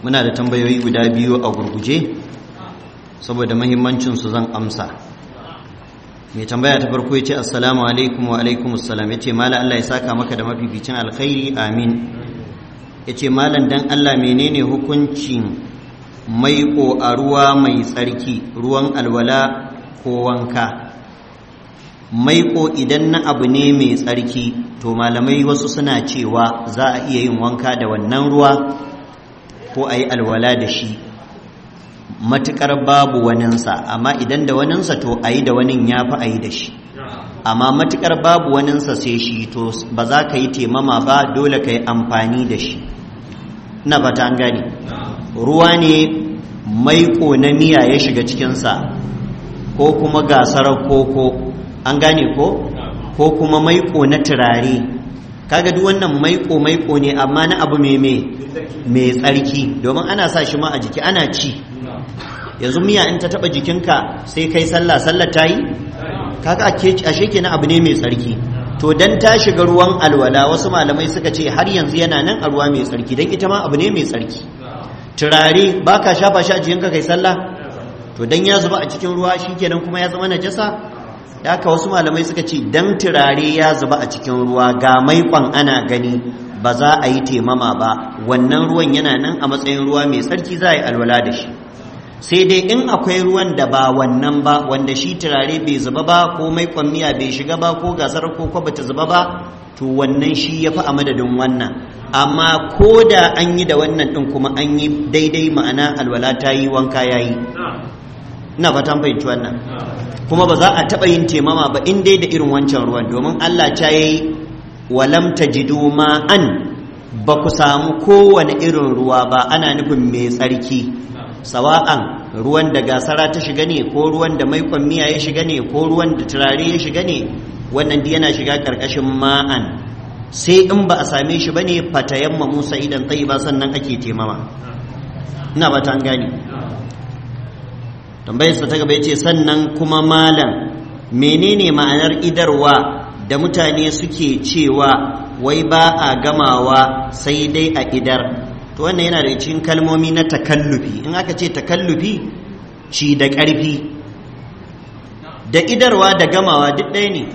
muna da tambayoyi guda biyu a gurguje saboda mahimmancinsu zan amsa mai tambaya ta farko ya ce assalamu alaikum wa alaikum assalam ya ce mala Allah ya saka maka da mafificin alkhairi amin ya ce malan dan Allah menene hukuncin maiƙo a ruwa mai tsarki ruwan alwala ko wanka maiƙo idan na abu ne mai tsarki to malamai wasu suna cewa za a iya yin wanka da wannan ruwa ko a yi alwala da shi matuƙar babu waninsa amma idan da waninsa to a yi da wanin ya fi a yi da shi amma matuƙar babu waninsa sai shi to ba za ka yi temama ba dole ka yi amfani da shi na fata an gane ruwa ne maiƙo na miya ya shiga cikinsa ko kuma gasar koko an gane ko ko kuma maiƙo na turare kaga duk wannan maiƙo maiƙo ne amma na abu mai mai tsarki domin ana sa shi ma a jiki ana ci yanzu miya in ta taba jikinka sai kai sallah sallah ta yi kaga ashe kenan abu ne mai tsarki to dan ta shiga ruwan alwala wasu malamai suka ce har yanzu yana nan a ruwa mai tsarki dan ita ma abu ne mai tsarki turare baka shafa shi a jikinka kai sallah to dan ya zuba a cikin ruwa shikenan kuma ya zama najasa haka wasu malamai suka ce dan turare ya zuba a cikin ruwa ga maikon ana gani ba za a yi temama ba wannan ruwan yana nan a matsayin ruwa mai tsarki za a yi alwala da shi sai dai in akwai ruwan da ba wannan ba wanda shi turare bai zuba ba ko mai kwammiya bai shiga ba ko gasar ko kwa bata zuba ba to wannan shi ya fi a madadin wannan amma ko da an yi da wannan ɗin kuma an yi daidai ma'ana alwala ta yi wanka ya yi ina fatan fahimci wannan kuma ba za a taɓa yin temama ba in dai da irin wancan ruwan domin allah ta yi walam tajidu ma'an ba ku samu kowane irin ruwa ba ana nufin mai tsarki sawa'an ruwan da gasara ta shiga ne ko ruwan da maikon miya ya shiga ne ko ruwan da turare ya shiga ne wannan duk yana shiga karkashin ma'an sai in ba a same shi bane fatayamma musa idan tsayi ba sannan ake temama ina ba ta gane tambayar sa ta gaba yace sannan kuma malam menene ma'anar idarwa da mutane suke cewa wai ba a gamawa sai dai a idar to wannan yana da cikin kalmomi na takallufi in aka ce takallufi ci da ƙarfi da idarwa da gamawa duk ɗaya ne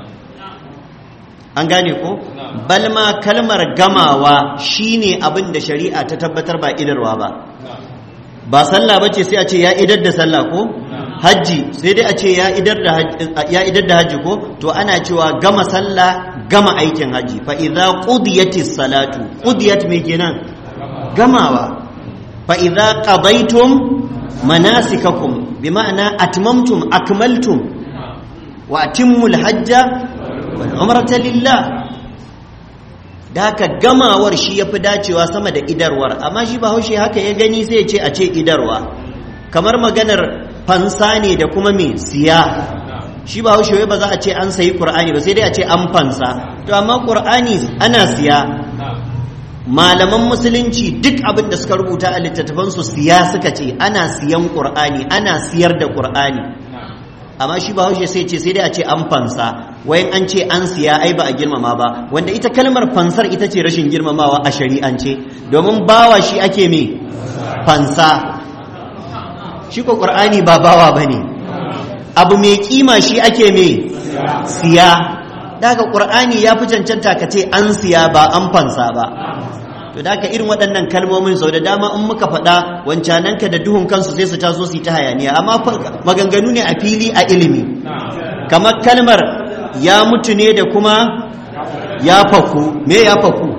an gane ko balma kalmar gamawa shine abin da shari'a ta tabbatar ba idarwa ba ba sallah bace sai a ce ya idar da sallah ko hajji sai dai a ce ya idar da hajji ko to ana cewa gama sallah gama aikin hajji fa idza qudiyatis salatu qudiyat me kenan gamawa fa idza qadaytum manasikakum bima'ana atmamtum akmaltum wa atimmul hajja wal umrata lillah da haka gamawar shi yafi dacewa sama da idarwar amma shi ba haushe haka ya gani sai ya ce a ce idarwa kamar maganar fansa ne da kuma me siya shi ba haushe ba za a ce an sayi qur'ani ba sai dai a ce an fansa to amma qur'ani ana siya malaman musulunci duk abin da suka rubuta a littattafansu siya suka ce ana siyan qur'ani ana siyar da qur'ani amma shi ba haushe sai ce sai dai a ce an fansa wayan an ce an siya ai ba a girmama ba wanda ita kalmar fansar ita ce rashin girmamawa a shari'ance domin bawa shi ake me fansa shi ko qur'ani ba bawa bane abu mai kima shi ake me siya daga qur'ani ya fi cancanta ka ce an siya ba an fansa ba to da irin waɗannan kalmomin sau da dama in muka faɗa wancananka da duhun kansu sai su taso su ta hayaniya amma maganganu ne a fili a ilimi kamar kalmar ya mutu ne da kuma ya faku me ya faku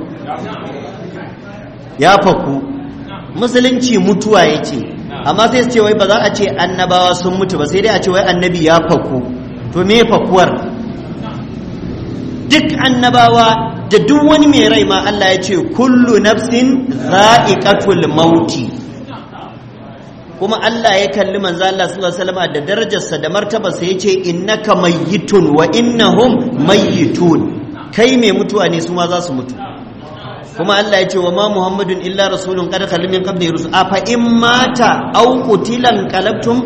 ya faku musulunci mutuwa ya ce amma sai su ce wai ba za a ce annabawa sun mutu ba sai dai a ce wai annabi ya faku to me fakuwar duk annabawa da duk wani mai rai ma Allah ya ce kullu nafsin za'iqatul mauti kuma Allah ya kalli manzo Allah sallallahu alaihi wasallam da darajarsa da martabarsa yace innaka mayyitun wa innahum mayyitun kai mai mutuwa ne su ma za su mutu kuma Allah ya ce wa ma muhammadun illa rasulun qad khalal min qabli rusul afa in mata aw qutilan qalabtum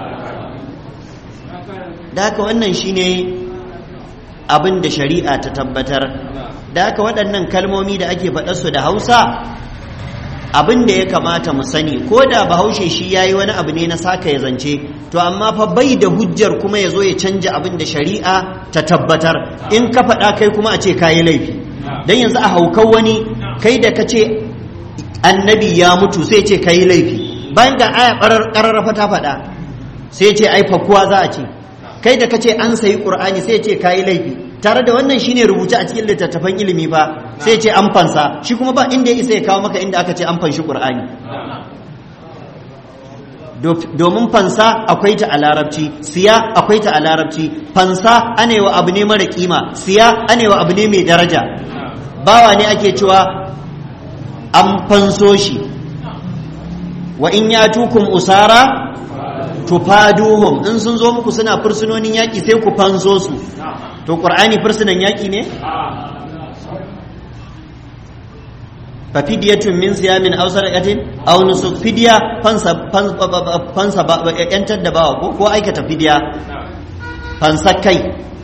da haka wannan shine abin da shari'a ta tabbatar da haka waɗannan kalmomi da ake faɗarsu da hausa abin da ya kamata mu sani ko da bahaushe shi ya yi wani abu ne na saka ya zance to amma fa bai da hujjar kuma ya zo ya canja abin da shari'a ta tabbatar in ka faɗa kai kuma a ce ka yi laifi don yanzu a haukan wani kai da ka ce annabi ya mutu sai ce ka yi laifi bayan ga aya ƙararrafa ta faɗa sai ce ai fakuwa za a ce kai da ka ce an sayi ƙur'ani sai ce ka yi laifi tare da wannan shine rubuce a cikin littattafan ilimi ba sai ce an fansa shi kuma ba inda ya isa ya kawo maka inda aka ce an fanshi qur'ani domin fansa akwai ta a larabci siya akwai ta a larabci fansa anewa abu ne mara kima siya anewa abu ne mai daraja bawa ne ake cewa an fanso shi wa in ya tukun usara tufaduhum in sun zo muku suna fursunonin yaƙi sai ku fanso su to ƙur'ani fursunan yaƙi ne fa fidiyatun min siyamin aw sadaqatin aw nusuk fidiya fansa fansa yantar da bawa ko ko aikata fidiya fansa kai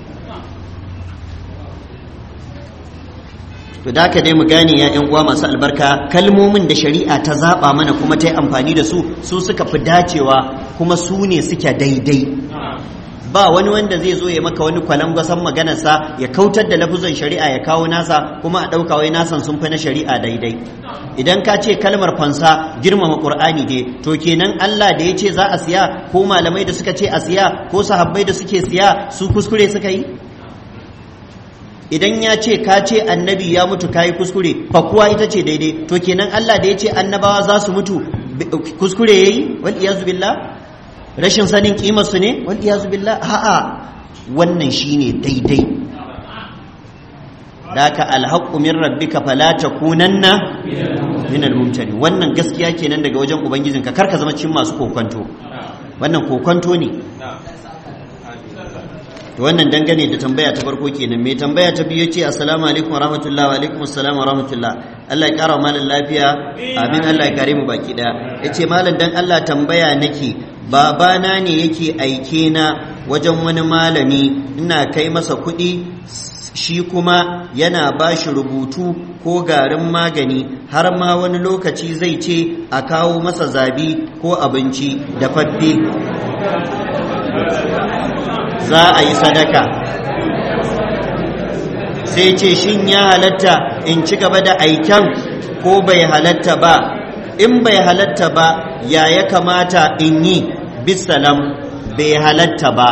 to da ka dai mu gane ya yan uwa masu albarka kalmomin da shari'a ta zaba mana kuma ta yi amfani da su su suka fi dacewa kuma su ne suke daidai ba wani wanda zai zo ya maka wani kwalangwasan maganarsa ya kautar da lafuzan shari'a ya kawo nasa kuma a ɗauka wai nasan sun fi na shari'a daidai idan ka ce kalmar fansa girmama ƙur'ani dai to kenan Allah da ya ce za a siya ko malamai da suka ce a siya ko sahabbai da suke siya su kuskure suka yi idan ya ce ka ce annabi ya mutu kayi kuskure fa kuwa ita ce daidai to kenan Allah da ya ce annabawa za su mutu kuskure yayi wal iyazu billah rashin sanin kimar su ne wal iyazu billah a'a wannan shine daidai daka alhaqqu min rabbika fala takunanna min al-mumtari wannan gaskiya kenan daga wajen ubangijinka kar ka zama cikin masu kokonto wannan kokonto ne to wannan dangane da tambaya ta farko kenan mai tambaya ta biyu ce assalamu alaikum wa rahmatullahi wa alaikum assalam wa rahmatullah Allah ya kara malam lafiya amin Allah ya kare mu baki daya yace malam dan Allah tambaya nake babana ne yake aike na wajen wani malami ina kai masa kuɗi shi kuma yana ba shi rubutu ko garin magani har ma wani lokaci zai ce a kawo masa zabi ko abinci da faffe za a yi sadaka sai ce shin ya halatta in ci gaba da aiken ko bai halatta ba in bai halatta ba ya ya kamata in yi bisalam bai halatta ba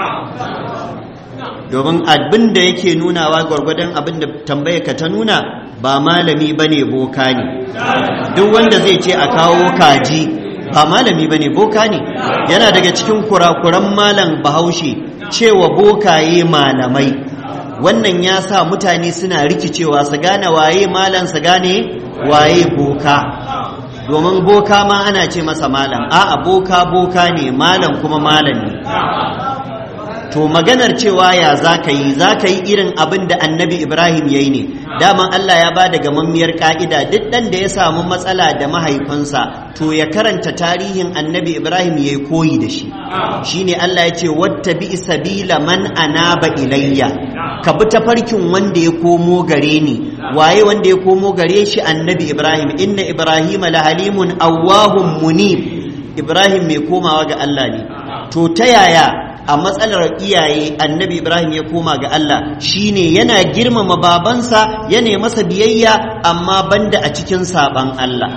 domin abin da yake nunawa gwargwadon abin da tambayarka ta nuna ba malami ba ne boka ne duk wanda zai ce a kawo kaji ba malami ba ne boka ne yana daga cikin kurakuran malam bahaushe cewa bokaye malamai wannan ya sa mutane suna rikicewa su gane waye malam su gane waye boka domin boka ma ana ce masa malam a'a boka boka ne malam kuma malami to maganar cewa ya za ka yi za ka yi irin abin da annabi ibrahim ya yi ne daman allah ya ba da gamammiyar ka'ida duk ɗan da ya samu matsala da mahaifinsa to ya karanta tarihin annabi ibrahim ya yi koyi da shi shine allah ya ce wata bi sabila man anaba ilayya ka bi tafarkin wanda ya komo gare ni waye wanda ya komo gare shi annabi ibrahim inna ibrahim la halimun awwahum munib ibrahim mai komawa ga allah ne to ta yaya a matsalar iyaye annabi ibrahim ya koma ga Allah shine yana girmama babansa yana masa biyayya amma banda a cikin saban Allah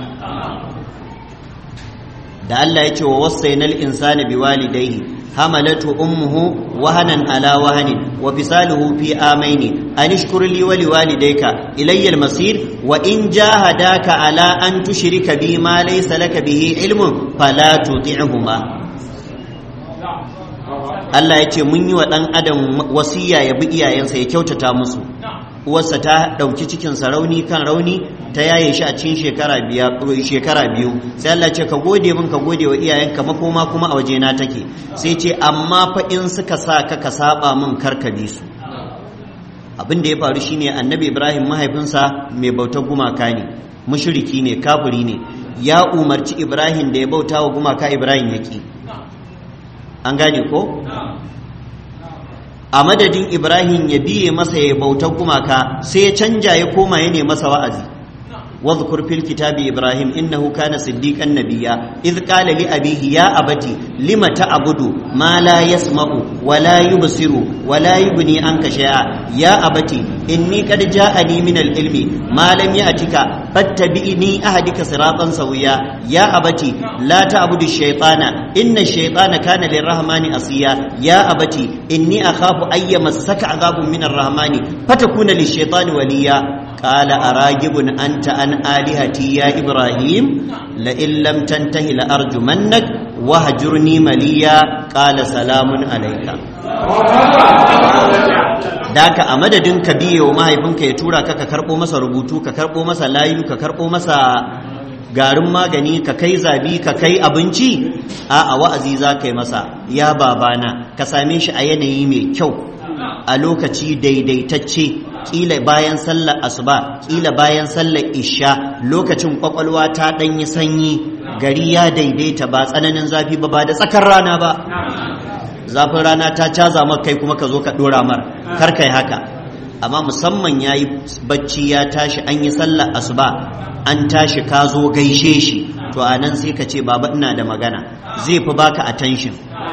da Allah ya ce wa wasainal insani biwalidayhi hamalatu ummuhu wahanan ala wahanin wa fisaluhu fi amaini an ishkur li wa liwalidayka ilayya al-masir wa in jahadaka ala an tushrika bi ma laysa laka bihi ilmun fala tuti'huma Allah ya ce mun yi wa ɗan adam wasiya ya bi iyayensa ya kyautata musu uwarsa ta ɗauki cikinsa rauni kan rauni ta yaye shi a cikin shekara biyu sai Allah ce ka gode min ka gode wa iyayenka makoma kuma a wajena take sai ce amma fa in suka sa ka ka saba min karka bi su abin da ya faru shine annabi ibrahim mahaifinsa mai bautar gumaka ne mushriki ne kafiri ne ya umarci ibrahim da ya bauta wa gumaka ibrahim yaki an gane ko a madadin ibrahim ya biye masa ya bautar gumaka sai ya canja ya koma ya masa wa'azi واذكر في الكتاب إبراهيم إنه كان صديقا نبيا إذ قال لأبيه يا أبتي لم تعبد ما لا يسمع ولا يبصر ولا يغني عنك شيئا يا أبتي إني قد جاءني من العلم ما لم يأتك فاتبعني أهدك صراطا سويا يا أبتي لا تعبد الشيطان إن الشيطان كان للرحمن أصيا يا أبتي إني أخاف أن يمسك عذاب من الرحمن فتكون للشيطان وليا قال أراجب أنت عن آلهتي يا إبراهيم لئن لم تنته لأرجمنك وهجرني مليا قال سلام عليك daka a madadin ka biye wa mahaifinka ya tura ka ka karɓo masa rubutu ka karɓo masa layu ka karɓo masa garin magani ka kai zabi ka kai abinci a a wa'azi za ka yi masa ya babana ka same shi a yanayi mai kyau a lokaci daidaitacce kila bayan sallar asuba kila bayan sallar isha lokacin kwakwalwa ta ɗanyi sanyi gari ya daidaita ba tsananin zafi ba ba da tsakar rana ba zafin rana ta caza maka kai kuma ka zo ka ɗora mar kar kai haka amma musamman ya yi bacci ya tashi an yi sallar asuba an tashi ka zo gaishe shi to a nan sai ka ce baba ina da magana zai fi baka attention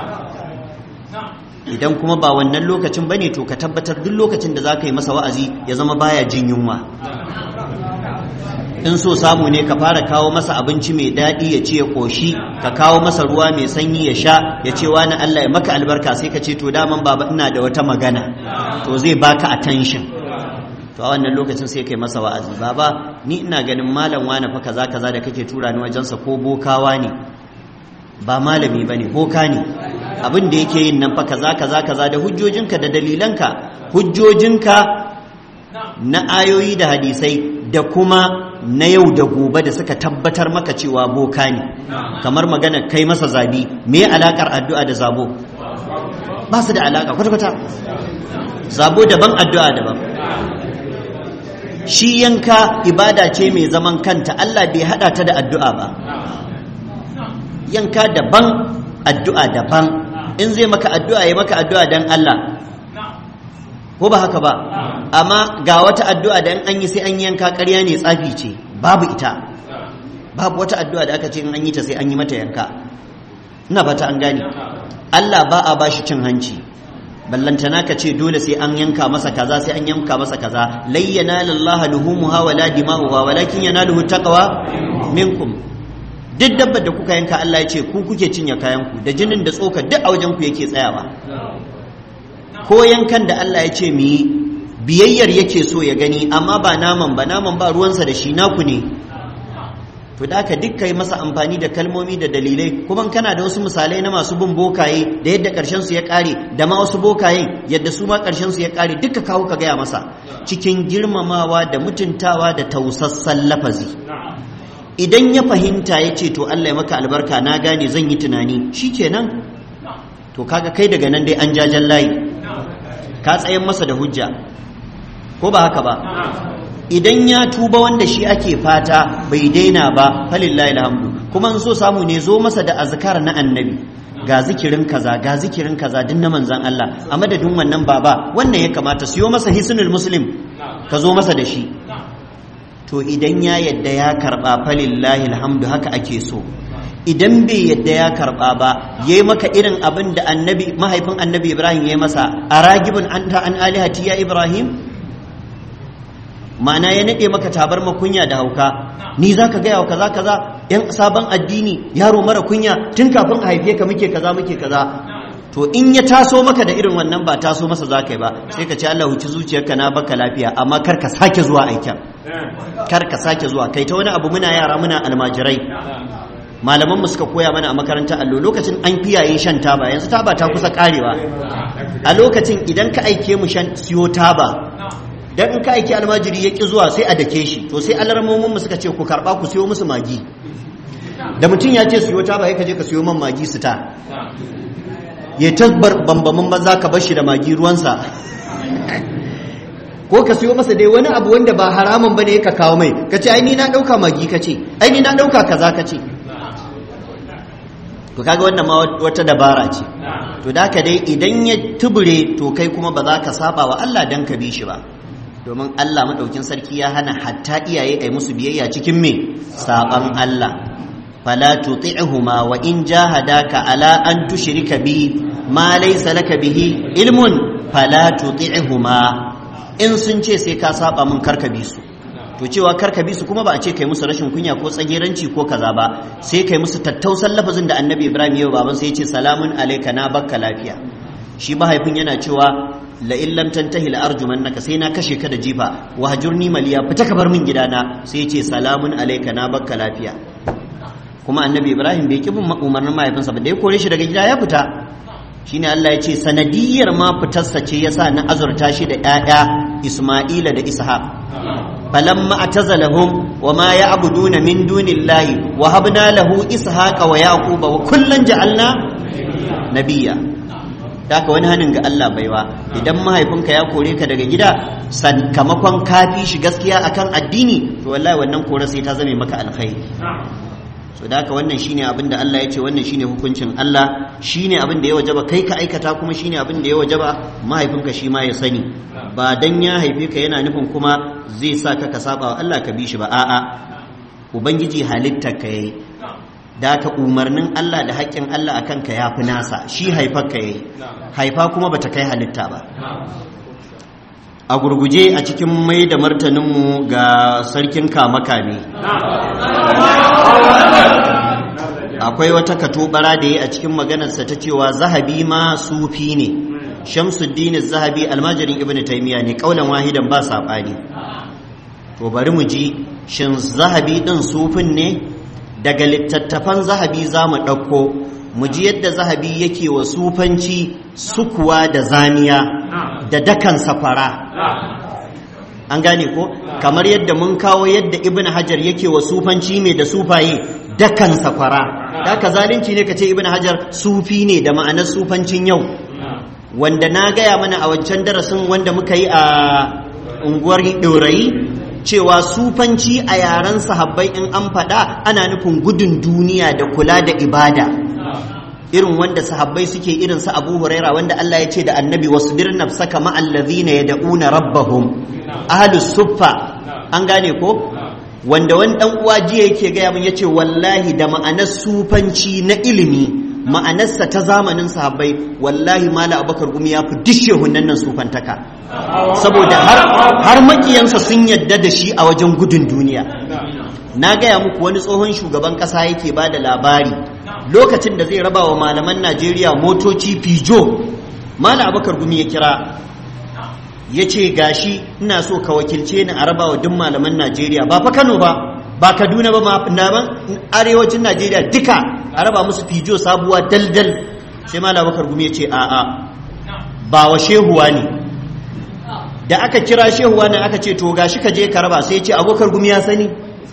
idan kuma ba wannan lokacin bane to ka tabbatar duk lokacin da za ka yi masa wa'azi ya zama baya jin yunwa in so samu ne ka fara kawo masa abinci mai daɗi ya ce ya ƙoshi ka kawo masa ruwa mai sanyi ya sha ya ce wani Allah ya maka albarka sai ka ce to daman baba ina da wata magana to zai baka attention to a wannan lokacin sai kai masa wa'azi baba ni ina ganin malam wani fa kaza kaza da kake tura ni wajensa ko bokawa ne ba malami bane boka ne abin da yake yin nan fa kaza kaza kaza da hujjojinka da dalilanka hujjojinka na ayoyi da hadisai da kuma na yau da gobe da suka tabbatar maka cewa boka ne kamar magana kai masa zabi me alakar addu'a da zabo ba su da alaka kwata-kwata zabo daban addu'a daban shi yanka ibada ce mai zaman kanta Allah bai hada ta da addu'a ba yanka daban addu'a daban in zai maka addu'a ya maka addu'a dan Allah ko ba haka ba amma ga wata addu'a da in an yi sai an yanka ƙarya ne tsafi ce babu ita babu wata addu'a da aka ce in an yi ta sai an yi mata yanka ina fata an gane Allah ba a bashi cin hanci ballantana ka ce dole sai an yanka masa kaza sai an yanka masa kaza layyana lillahi luhumuha wala dima'uha walakin yanaluhu taqwa minkum duk dabbar da kuka yanka Allah ya ce ku kuke cinye kayan ku da jinin da tsoka duk a wajen ku yake tsayawa ko yankan da Allah ya ce mu yi biyayyar yake so ya gani amma ba naman ba naman ba ruwansa da shi naku ne to da aka duk kai masa amfani da kalmomi da dalilai kuma kana da wasu misalai na masu bin bokaye da yadda karshen su ya kare da ma wasu bokaye yadda su ma karshen su ya kare duka kawo ka gaya masa cikin girmamawa da mutuntawa da tausassan lafazi idan ya fahimta ya ce to Allah ya maka albarka na gane zan yi tunani shikenan to kaga kai daga nan dai an jajen layi ka tsayen masa da hujja ko ba haka ba idan ya tuba wanda shi ake fata bai daina ba falillahi alhamdu kuma in so samu ne zo masa da azkar na annabi ga zikirin kaza ga zikirin kaza din na manzan Allah a madadin wannan baba wannan ya kamata siyo masa hisnul muslim ka zo masa da shi to idan ya yadda ya karba falillahi alhamdu haka ake so idan bai yadda ya karba ba yayi maka irin abin da annabi mahaifin annabi Ibrahim yayi masa aragibun anta an alihati ya Ibrahim ma'ana ya nade maka tabar makunya da hauka ni zaka gaya wa kaza kaza yan sabon addini yaro mara kunya tun kafin a haife ka muke kaza muke kaza to in ya taso maka da irin wannan ba taso masa za ka yi ba sai ka ce Allah huci zuciyarka na baka lafiya amma kar ka sake zuwa aikin kar ka sake zuwa kai ta wani abu muna yara muna almajirai malaman mu suka koya mana a makarantar allo lokacin an fiyaye shan taba yanzu taba ta kusa karewa a lokacin idan ka aike mu shan siyo taba dan in ka aike almajiri ya ki zuwa sai a dake shi to sai alarmomin mu suka ce ku karba ku siyo musu magi da mutum ya ce siyo taba sai ka je ka siyo man magi su ta ya tabbar bambamin maza ka bar shi da magi ruwansa ko ka siyo masa dai wani abu wanda ba haramun bane ka kawo mai ka ce ai ni na dauka magi ka ce ai ni na dauka kaza ka ce to kaga wannan ma wata dabara ce to da ka dai idan ya tubure to kai kuma ba za ka saba wa Allah dan ka bi shi ba domin Allah maɗaukin sarki ya hana hatta iyaye ai musu biyayya cikin me saban Allah fala tuti'huma wa in jahadaka ala an tushrika bi ma laysa laka bihi ilmun fala tuti'huma in sun ce sai ka saba mun karka bi su to cewa karka bi su kuma ba a ce kai musu rashin kunya ko tsageranci ko kaza ba sai kai musu tattausan lafazin da annabi ibrahim ya baban sai ya ce salamun alayka na bakka lafiya shi mahaifin yana cewa la in lam tantahi la arjumannaka sai na kashe ka da jifa wa hajurni maliya fita ka bar min gidana sai ya ce salamun alayka na bakka lafiya kuma annabi ibrahim bai kibin umarnin mahaifinsa ba da ya kore shi daga gida ya fita shine Allah ya ce sanadiyar ma fitarsa ce yasa na azurta shi da ƴaƴa Isma'ila da Ishaq falamma atazalahum wama ya'buduna min dunillahi wa habna lahu ishaqa wa yaquba wa kullan ja'alna nabiyya haka wani hannun ga Allah baiwa idan mahaifinka ya kore ka daga gida sakamakon kafi shi gaskiya akan addini to wallahi wannan kore sai ta zame maka alkhairi so da haka wannan shine abin da Allah ya ce wannan shine hukuncin Allah shine abin da ya wajaba kai ka aikata kuma shine abin da ya wajaba mahaifinka shi ma ya sani ba dan ya haife ka yana nufin kuma zai sa ka ka saba wa Allah ka bi shi ba a'a ubangiji halittar ka yayi da haka umarnin Allah da haƙƙin Allah akan ka yafi nasa shi haifar ka yayi haifa kuma bata kai halitta ba a gurguje a cikin mai da martaninmu ga sarkin kamakame akwai wata katobara da ya a cikin maganarsa ta cewa zahabi ma sufi ne shamsuddin zahabi almajirin ibn taymiya ne kaulan wahidan ba saɓani to bari mu ji shin zahabi ɗin sufin ne daga littattafan zahabi za mu ɗauko mu ji yadda zahabi yake wa sufanci sukuwa da zaniya da dakan safara an gane ko kamar yadda mun kawo yadda ibn hajar yake wa sufanci mai da sufaye dakan safara da ka zalunci ne ka ce ibn hajar sufi ne da ma'anar sufancin yau wanda na gaya mana a wancan darasin wanda muka yi a unguwar ɗorayi cewa sufanci a yaren sahabbai in an faɗa ana nufin gudun duniya da kula da ibada irin wanda sahabbai suke irin su Abu Huraira wanda Allah ya ce da Annabi wasbir nafsaka ma allazina yad'una rabbahum ahlus suffa an gane ko wanda wani dan uwa jiya yake gaya min yace wallahi da ma'anar sufanci na ilimi ma'anarsa ta zamanin sahabbai wallahi mala abakar gumi ya fi dishe hunnan nan sufantaka saboda har har makiyansa sun yadda da shi a wajen gudun duniya na gaya muku wani tsohon shugaban kasa yake ba da labari lokacin da zai raba wa malaman najeriya motoci fijo mala abakar gumi ya kira ya ce gashi ina so ka wakilce ni a raba wa duk malaman najeriya ba fa kano ba ba kaduna ba ma arewacin najeriya duka a raba musu fijo sabuwa daldal sai mala abakar gumi ya ce a'a ba wa shehuwa ne da aka kira shehuwa ne aka ce to gashi ka je ka raba sai ya ce abokar gumi ya sani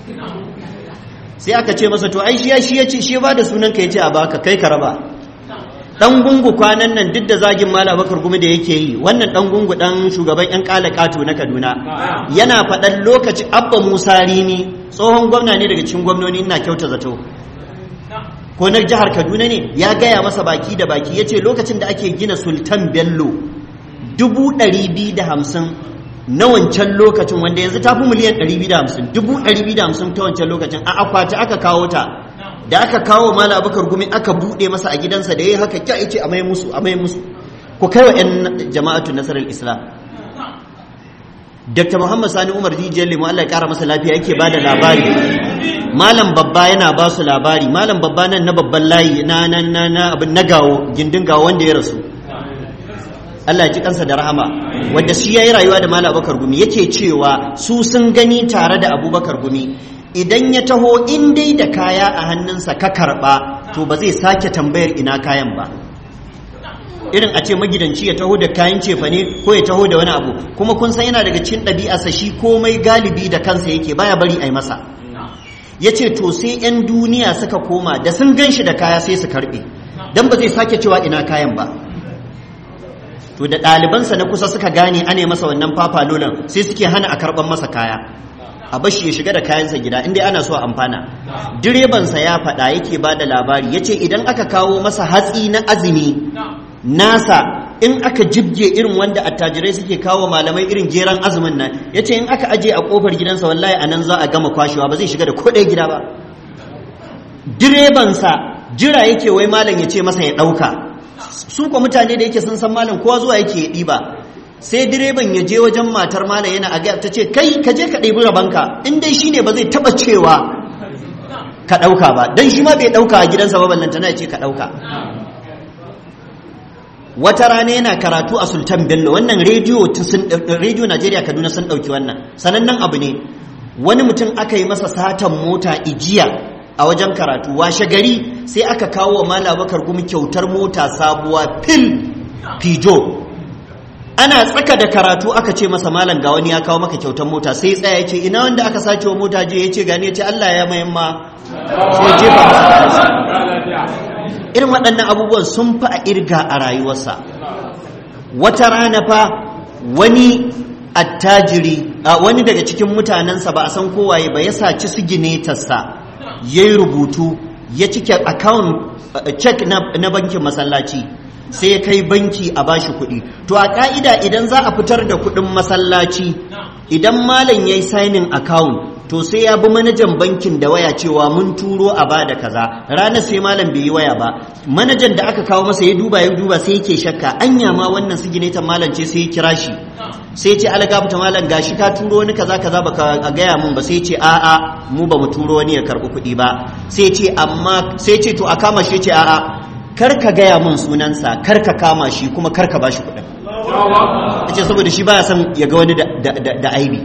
sai aka ce masa to ai shi shi ya ce shi ba da sunan ka yace a baka kai ka raba dan gungu kwanan nan duk da zagin mala bakar gumi da yake yi wannan dan gungu dan shugaban yan kala kato na Kaduna yana faɗan lokaci abba Musa Rini tsohon gwamna ne daga cikin gwamnoni ina kyauta zato ko na jihar Kaduna ne ya gaya masa baki da baki yace lokacin da ake gina Sultan Bello dubu ɗari biyu da hamsin na wancan lokacin wanda yanzu ta fi miliyan 250 dubu 250 ta wancan lokacin a akwati aka kawo ta da aka kawo mala abakar gumi aka buɗe masa a gidansa da ya haka kya ce a mai musu a mai musu ku kai wa 'yan jama'atu nasarar islam dr muhammad sani umar rijiyar limu allah ya kara masa lafiya yake ba da labari malam babba yana ba su labari malam babba nan na babban layi na na na na abin na gawo gindin gawo wanda ya rasu Allah ya ji kansa da rahama wanda shi yayi rayuwa da Malam Abubakar Gumi yake cewa su sun gani tare da Abubakar Gumi idan ya taho in dai da kaya a hannunsa ka karba to ba zai sake tambayar ina kayan ba irin a ce magidanci ya taho da kayan cefane ko ya taho da wani abu kuma kun san yana daga cikin ɗabi'arsa shi komai galibi da kansa yake baya bari a yi masa ya ce to sai 'yan duniya suka koma da sun gan shi da kaya sai su karɓe don ba zai sake cewa ina kayan ba to da ɗalibansa na kusa suka gane ane masa wannan fafalolan sai suke hana a karɓar masa kaya a bashi ya shiga da kayansa gida inda ana so a amfana direbansa ya faɗa yake ba da labari ya ce idan aka kawo masa hatsi na azumi nasa in aka jibge irin wanda attajirai suke kawo malamai irin geran azumin nan ya ce in aka aje a kofar gidansa wallahi a nan za a gama kwashewa ba zai shiga da kodai gida ba direbansa jira yake wai malam ya ce masa ya ɗauka su kwa mutane da yake sun san malam kowa zuwa yake ya ɗiba sai direban ya je wajen matar malam yana a ta ce kai ka je ka ɗebi rabanka in dai shine ba zai taɓa cewa ka ɗauka ba don shi ma bai ɗauka a gidansa ba ballantana ya ce ka ɗauka wata rana yana karatu a sultan bello wannan rediyo najeriya kaduna sun ɗauki wannan sanannen abu ne wani mutum aka yi masa satan mota ijiya a wajen karatu washe gari sai aka kawo wa mala bakar gumi kyautar mota sabuwa fil fijo ana tsaka da karatu aka ce masa malam ga wani ya kawo maka kyautar mota sai tsaya ya ce ina wanda aka sace wa mota je ya ce gani ya ce allah ya mayan ma sai jefa masa irin waɗannan abubuwan sun fi a irga a rayuwarsa wata rana fa wani attajiri a wani daga cikin mutanensa ba a san kowaye ba ya saci siginetarsa ya yi rubutu ya cike account check na bankin masallaci sai ya kai banki a bashi kuɗi to a ƙa'ida idan za a fitar da kuɗin masallaci idan malam ya yi signing account to sai ya bi manajan bankin da waya cewa mun turo a ba da kaza ranar sai malam bai yi waya ba manajan da aka kawo masa ya duba ya duba sai yake shakka anya ma wannan siginetan malam ce sai ya kira shi sai ce algafta malam gashi ka turo wani kaza kaza baka gaya mun ba sai ce a'a mu ba mu turo wani ya karɓi kuɗi ba sai ce amma sai ce to a kama shi ce a'a kar ka gaya mun sunansa kar ka kama shi kuma kar ka ba shi kuɗin ce saboda shi baya son ya ga wani da aibi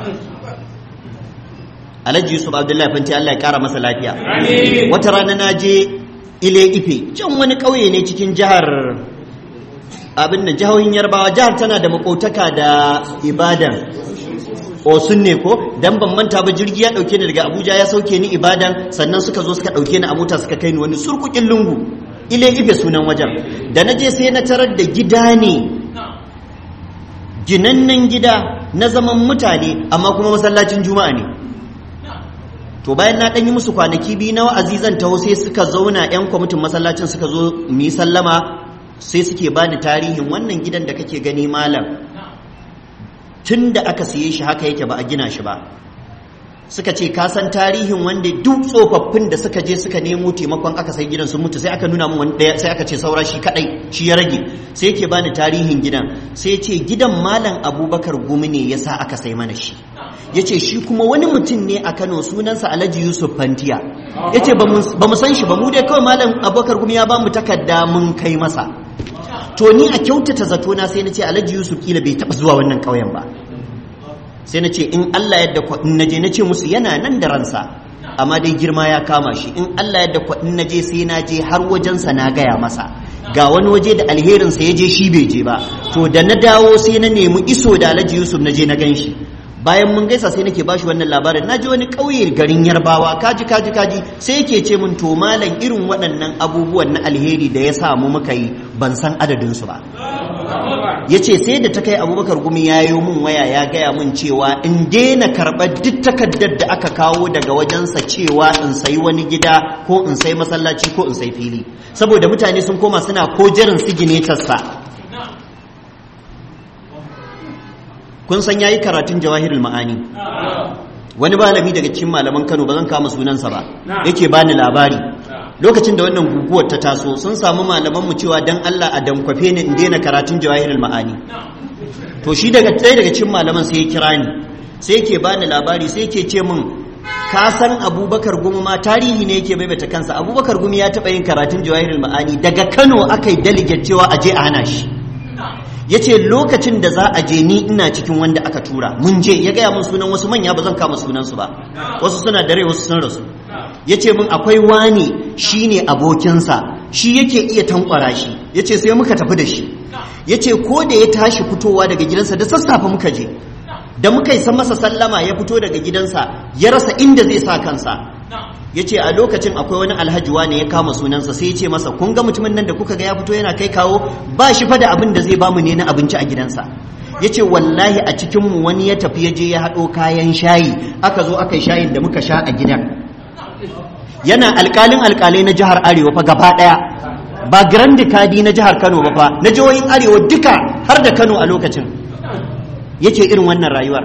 alhaji yusuf abdullahi fanti allah ya kara masa lafiya wata rana na je ile ife can wani ƙauye ne cikin jihar abin da jihohin yarbawa jihar tana da makotaka da ibadan osun ne ko dan ban manta ba jirgi ya dauke ni daga abuja ya sauke ni ibadan sannan suka zo suka dauke ni a mota suka kai ni wani surkukin lungu ile ife sunan wajen da na je sai na tarar da gida ne ginannen gida na zaman mutane amma kuma masallacin juma'a ne to bayan na ɗan yi musu kwanaki biyu na wa'azi zan taho sai suka zauna 'yan kwamitin masallacin suka zo mu yi sallama sai suke bani tarihin wannan gidan da kake gani malam tun da aka siye shi haka yake ba a gina shi ba suka ce ka san tarihin wanda duk tsofaffin da suka je suka nemo taimakon aka sai gidan sun mutu sai aka nuna min wani daya sai aka ce saura shi kadai shi ya rage sai yake bani tarihin gidan sai ce gidan malam abubakar gumi ne yasa aka sai mana shi ya ce shi kuma wani mutum ne a kano sunansa alhaji yusuf fantiya ya ce ba mu san shi ba mu dai kawai malam abubakar gumi ya ba mu takarda mun kai masa to ni a kyautata zatona sai na ce alhaji yusuf kila bai taɓa zuwa wannan ƙauyen ba sai na ce in allah yadda kwaɗin na je na ce musu yana nan da ransa amma dai girma ya kama shi in allah yadda kwaɗin na je sai na je har wajensa na gaya masa ga wani waje da alherinsa ya je shi bai je ba to da na dawo sai na nemi iso da alhaji yusuf na je na gan shi bayan mun gaisa sai nake bashi wannan labarin naji wani ƙauye garin yarbawa kaji kaji kaji sai yake ce mun to malam irin waɗannan abubuwan na alheri da ya samu muka yi ban san adadin su ba ya ce sai da ta kai abubakar gumi ya yi mun waya ya gaya mun cewa in daina karɓar duk takardar da aka kawo daga wajensa cewa in sayi wani gida ko in sayi masallaci ko in sayi fili saboda mutane sun koma suna ko jirin siginetarsa kun san yayi karatun jawahirul ma'ani wani malami daga cikin malaman Kano ba zan kama sunansa ba yake bani labari lokacin da wannan guguwar ta taso sun samu malaman mu cewa dan Allah a dankwafe ni in daina karatun jawahirul ma'ani to shi daga ɗaya daga cikin malaman sai ya kira ni sai yake bani labari sai yake ce min ka san abubakar gumi ma tarihi ne yake maimaita kansa abubakar gumi ya taɓa yin karatun jawahirul ma'ani daga kano aka yi delegate cewa a je a hana shi ya ce lokacin da za a je ni ina cikin wanda aka tura mun je ya gaya mun sunan wasu manya ba zan kama sunansu ba wasu suna dare wasu sun rasu ya ce mun akwai wani shi ne abokinsa shi yake iya tankwara shi ya ce sai muka tafi da shi ya ce ko da ya tashi fitowa daga gidansa da sassafe muka je da muka yi masa sallama ya fito daga gidansa ya rasa inda zai sa kansa ya ce a lokacin akwai wani alhaji ne ya kama sunansa sai ya ce masa kun ga mutumin nan da kuka ga ya fito yana kai kawo ba shi fa da abin da zai bamu ne na abinci a gidansa ya ce wallahi a cikinmu wani ya tafi ya je ya haɗo kayan shayi aka zo aka yi shayin da muka sha a gidan yana alƙalin alƙalai na jihar arewa fa gaba ɗaya ba grandi kadi na jihar kano ba fa na jihohin arewa duka har da kano a lokacin yake irin wannan rayuwar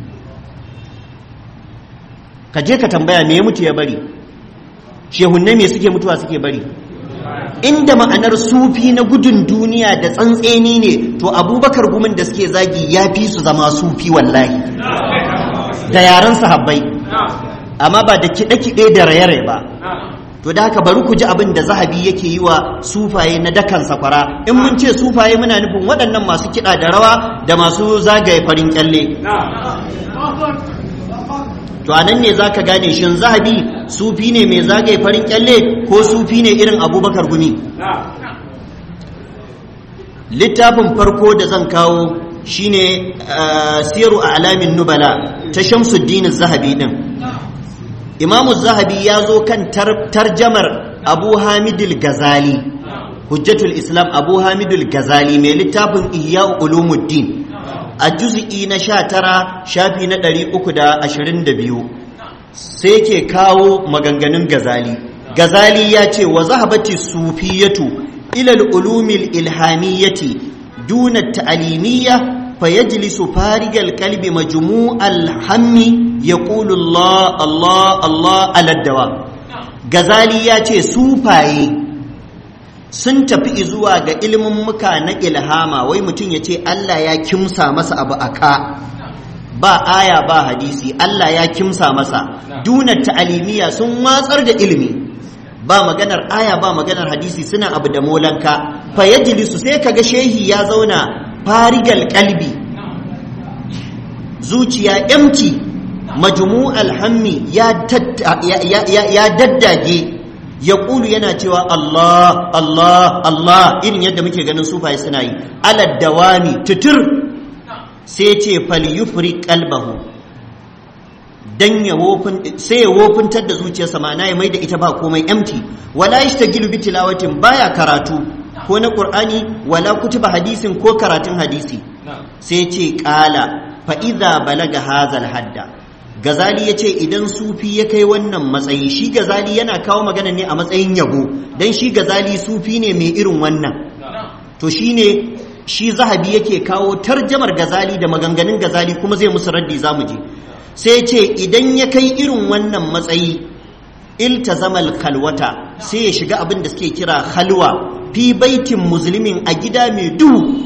ka je ka tambaya me ya mutu ya bari shehunne me suke mutuwa suke bari inda ma'anar sufi na gudun duniya da tsantseni ne to abubakar gumin da suke zagi ya fi su zama sufi wallahi da yaren sahabbai amma ba da kiɗe-kiɗe da raye-raye ba to da haka bari ku ji abin da zahabi yake yi wa sufaye na dakan sakwara in mun ce sufaye muna nufin waɗannan masu kiɗa da rawa da masu zagaye farin kyalle to anan ne za ka gane shin zahabi sufi ne mai zagaye farin kyalle ko sufi ne irin abubakar gumi littafin farko da zan kawo shine siyaru a alamin nubala ta shamsuddin zahabi din imamu zahabi ya zo kan tarjamar abu hamidul gazali hujjatul islam abu hamidul gazali mai littafin ihya ulumuddin a juz'i na sha tara shafi na ɗari uku da ashirin da biyu sai ke kawo maganganun gazali gazali ya ce wa zahabati sufiyatu ilal ulumil ilhamiyyati duna ta'alimiyya fa yajlisu farigal kalbi majmu'al hammi yaqulu Allah Allah Allah aladdawa gazali ya ce sufaye sun tafi zuwa ga ilimin muka na ilhama wai mutum ya ce Allah ya kimsa masa abu a ka ba aya ba hadisi Allah ya kimsa masa duna ta'alimiya sun watsar da ilimi ba maganar aya ba maganar hadisi suna abu da molanka fa yajlisu sai kaga shehi ya zauna farigal kalbi zuciya empty majmu'al hammi ya ya daddage ya ƙulu yana cewa Allah Allah Allah irin yadda muke ganin sufaye suna yi alad dawami tutur sai ce fal yufri qalbahu dan ya wofin sai ya wofintar da zuciyarsa ma'ana ya maida ita ba komai empty wala yashtagilu bi tilawatin baya karatu ko na qur'ani wala kutuba hadisin ko karatun hadisi sai ce qala fa idza balaga hazal hadda gazali ya ce idan sufi ya kai wannan matsayi shi gazali yana kawo magana ne a matsayin yabo don shi gazali sufi ne mai irin wannan to shi ne shi zahabi yake kawo tarjamar gazali da maganganun gazali kuma zai musu raddi za mu je sai ce idan ya kai irin wannan matsayi iltazamal khalwata sai ya shiga abin da suke kira halwa fi baitin musulmin a gida mai duhu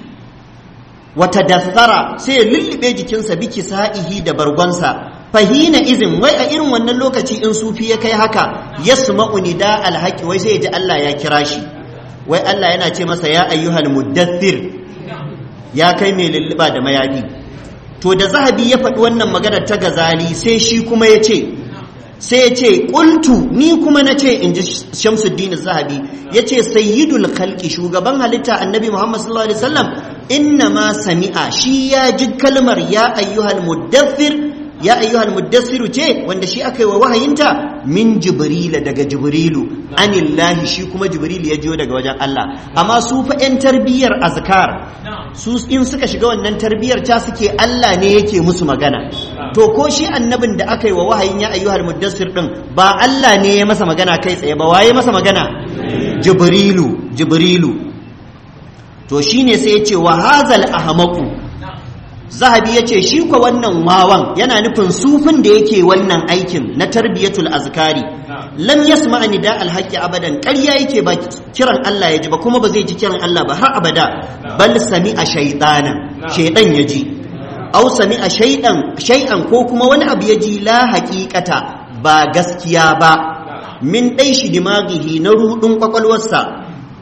wata dassara sai ya lullube jikinsa biki sa'ihi da bargonsa fahina izin wai a irin wannan lokaci in sufi ya kai haka ya suma'u nida alhaki wai sai ya ji Allah ya kira shi wai Allah yana ce masa ya ayyuhal muddathir ya kai mai lulluba da mayafi to da zahabi ya faɗi wannan maganar ta gazali sai shi kuma ya ce sai ya ce ƙultu ni kuma na ce in ji shamsuddin zahabi ya ce sayyidul khalqi shugaban halitta annabi muhammad sallallahu alaihi wasallam inna ma sami'a shi ya ji kalmar ya ayyuhal muddathir ya ayyuhal muddassiru ce wanda shi aka yi wa wahayinta min jibrila daga jibrilu anillahi shi kuma jibrilu ya jiyo daga wajen Allah amma su fa yan tarbiyyar azkar su in suka shiga wannan tarbiyyar ta suke Allah ne yake musu magana to ko shi annabin da aka yi wa wahayin ya ayyuhal muddassir din ba Allah ne ya masa magana kai tsaye ba waye masa magana jibrilu jibrilu to shine sai ya ce wa hazal ahmaqu zahabi ya ce shi kwa wannan wawan yana nufin sufin da yake wannan aikin na tarbiyatul azkari lam yasma nida alhaqi abadan ƙarya yake ba kiran Allah ya ji ba kuma ba zai ji kiran Allah ba har abada bal sami'a shaytana shaydan ya ji aw sami'a shaydan shay'an ko kuma wani abu ya ji la haqiqata ba gaskiya ba min dai shi dimaghihi na rudin kwakwalwarsa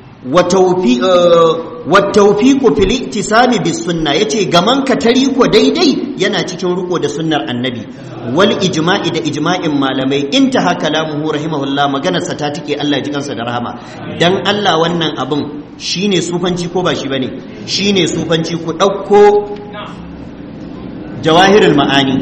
wattaufiku fil ittisami bis sunna yace gaman ka tari ko daidai yana cikin riko da sunnar annabi wal ijma'i da ijma'in malamai intaha kalamuhu rahimahullah maganar sa ta tike Allah ji kansa da rahama dan Allah wannan abin shine sufanci ko ba shi bane shine sufanci ku dauko jawahirul ma'ani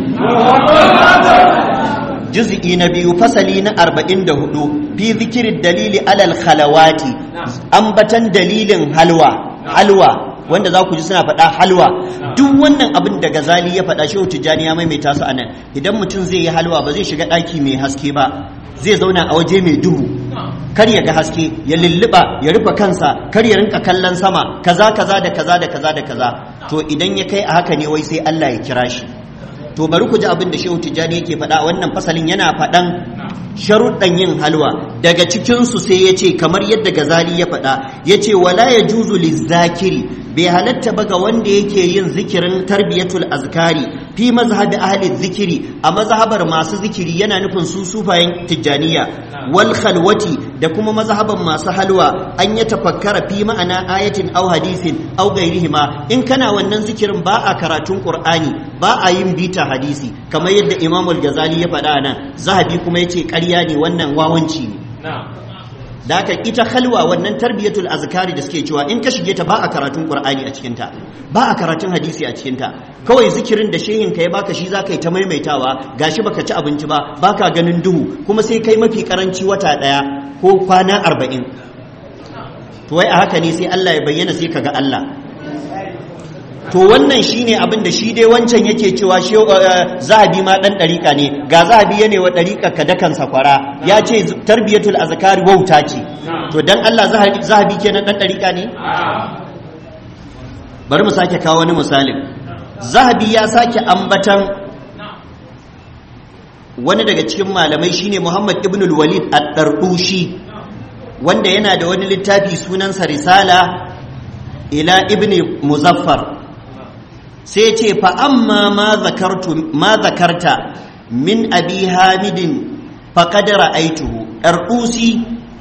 juz'i na biyu fasali na arba'in da hudu fi zikirin dalili alal khalawati ambatan dalilin halwa halwa wanda za ku ji suna faɗa halwa duk wannan abin da gazali ya faɗa shehu tijjani ya maimaita su anan idan mutum zai yi halwa ba zai shiga ɗaki mai haske ba zai zauna a waje mai duhu kar ya ga haske ya lulluba ya rufe kansa kar ya rinka kallon sama kaza kaza da kaza da kaza da kaza to idan ya kai a haka ne wai sai Allah ya kira shi to bari ku ji abin da Shehu Tijjani yake faɗa wannan fasalin yana faɗan sharuɗan yin halwa daga cikinsu sai ya ce kamar yadda gazali ya faɗa ya ce wala ya juzu lizzakiri bai halatta ba ga wanda yake yin zikirin tarbiyatul azkari fi mazhabi ahli zikiri a mazhabar masu zikiri yana nufin su sufayen tijjaniya wal khalwati da kuma mazhaban masu halwa an ya tafakkara fi ma'ana ayatin aw hadisin aw ghairihima in kana wannan zikirin ba a karatun qur'ani ba a yin bita hadisi kamar yadda imamul gazali ya faɗa nan zahabi kuma yace ƙarya ne wannan wawanci ne da haka ita halwa wannan tarbiyatul azkari da suke cewa in ka shige ta ba a karatun qur'ani a cikin ta ba a karatun hadisi a cikin ta kawai zikirin da shehin ka ya baka shi zaka yi ta maimaitawa gashi baka ci abinci ba baka ganin duhu kuma sai kai mafi karanci wata daya ko kwana arba'in to wai a haka ne sai Allah ya bayyana sai kaga Allah to wannan shine abin da shi dai wancan yake cewa shi zahabi ma dan dariƙa ne ga zahabi yana wa dariƙa ka dakan sakwara ya ce tarbiyatul azkari wauta ce to dan Allah zahabi kenan dan dariƙa ne bari mu sake kawo wani misalin zahabi ya sake ambatan wani daga cikin malamai shine Muhammad ibn al-Walid ad-Dardushi wanda yana da wani littafi sunansa risala ila ibn muzaffar sai ce fa amma ma zakarta min abi hamidin faƙadara aituhu ɗarɗusi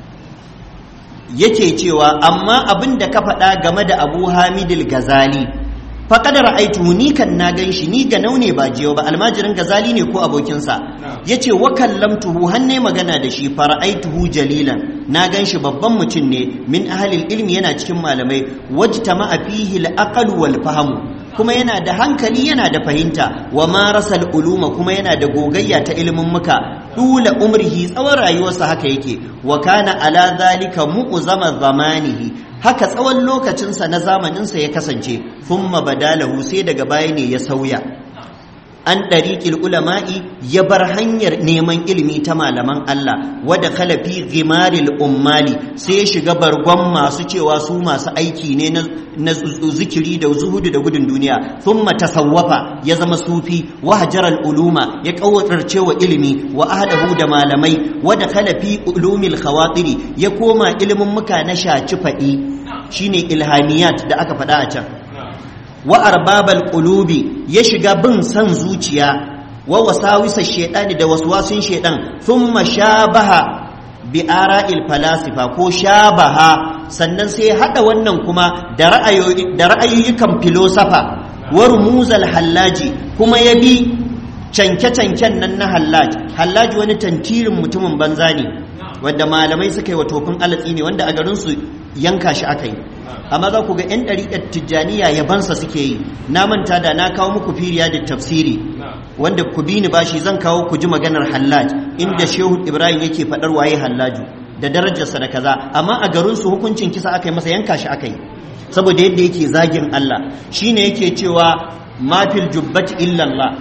yake cewa amma abin da ka faɗa game da abu hamidil gazali faƙadara aituhu ni kan na gan shi ni ga naune ba jiyo ba almajirin gazali ne ko abokinsa ya ce wa kallamtuhu hanne magana da shi fara'aituhu jalilan na gan shi babban mutum ne min ahalil ilmi yana cikin malamai wajta ma fihi al wal fahamu kuma yana da hankali yana da fahimta wa marasal uluma kuma yana da gogayya ta ilimin muka dula umrihi tsawon rayuwarsa haka yake wa kana ala zalika mu'zama zamanihi haka tsawon lokacinsa na zamaninsa ya kasance thumma badalahu sai daga baya ne ya sauya an ɗariƙil ulama'i ya bar hanyar neman ilimi ta malaman Allah wadda kalafi gimaril ummali sai ya shiga bargon masu cewa su masu aiki ne na zikiri da zuhudu da gudun duniya thumma tasawwafa ya zama sufi wa hajaral uluma ya kawatarce wa ilimi wa ahlahu da malamai wadda kalafi ulumil khawatiri ya koma ilimin muka na shaci faɗi shine ilhamiyat da aka faɗa a can wa arbabal qulubi ya shiga bin san zuciya wa wasawisa shaytani da waswasin shaytan thumma shabaha bi ara'il falasifa ko shabaha sannan sai ya hada wannan kuma da ra'ayoyi da ra'ayoyikan filosofa wa rumuzal hallaji kuma ya bi canke-canken nan na hallaj hallaj wani tantirin mutumin banza ne wanda malamai suka yi wa tofin alatsi ne wanda a garinsu yanka shi aka yi amma za ku ga 'yan ɗariƙar tijjaniya yabansa suke yi na manta da na kawo muku firiya da tafsiri wanda ku bi ni bashi zan kawo ku ji maganar hallaj inda shehu ibrahim yake faɗar waye hallaju da darajarsa da kaza amma a garinsu hukuncin kisa aka yi masa yanka shi aka yi saboda yadda yake zagin allah shine yake cewa mafil jubbati illallah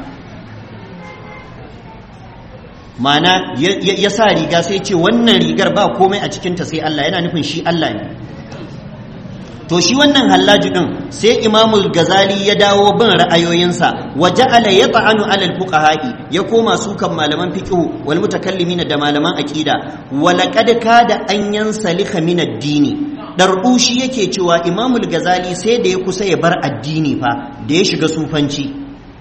mana ya sa riga sai ce wannan rigar ba komai a cikinta sai Allah yana nufin shi Allah ne to shi wannan hallaji din sai imamul gazali ya dawo bin ra'ayoyinsa wa ja'ala yata'anu 'ala al-fuqaha'i ya koma sukan malaman fiqh wal mutakallimin da malaman aqida wa laqad kada an yansalika min ad-dini darbushi yake cewa imamul gazali sai da ya kusa ya bar addini fa da ya shiga sufanci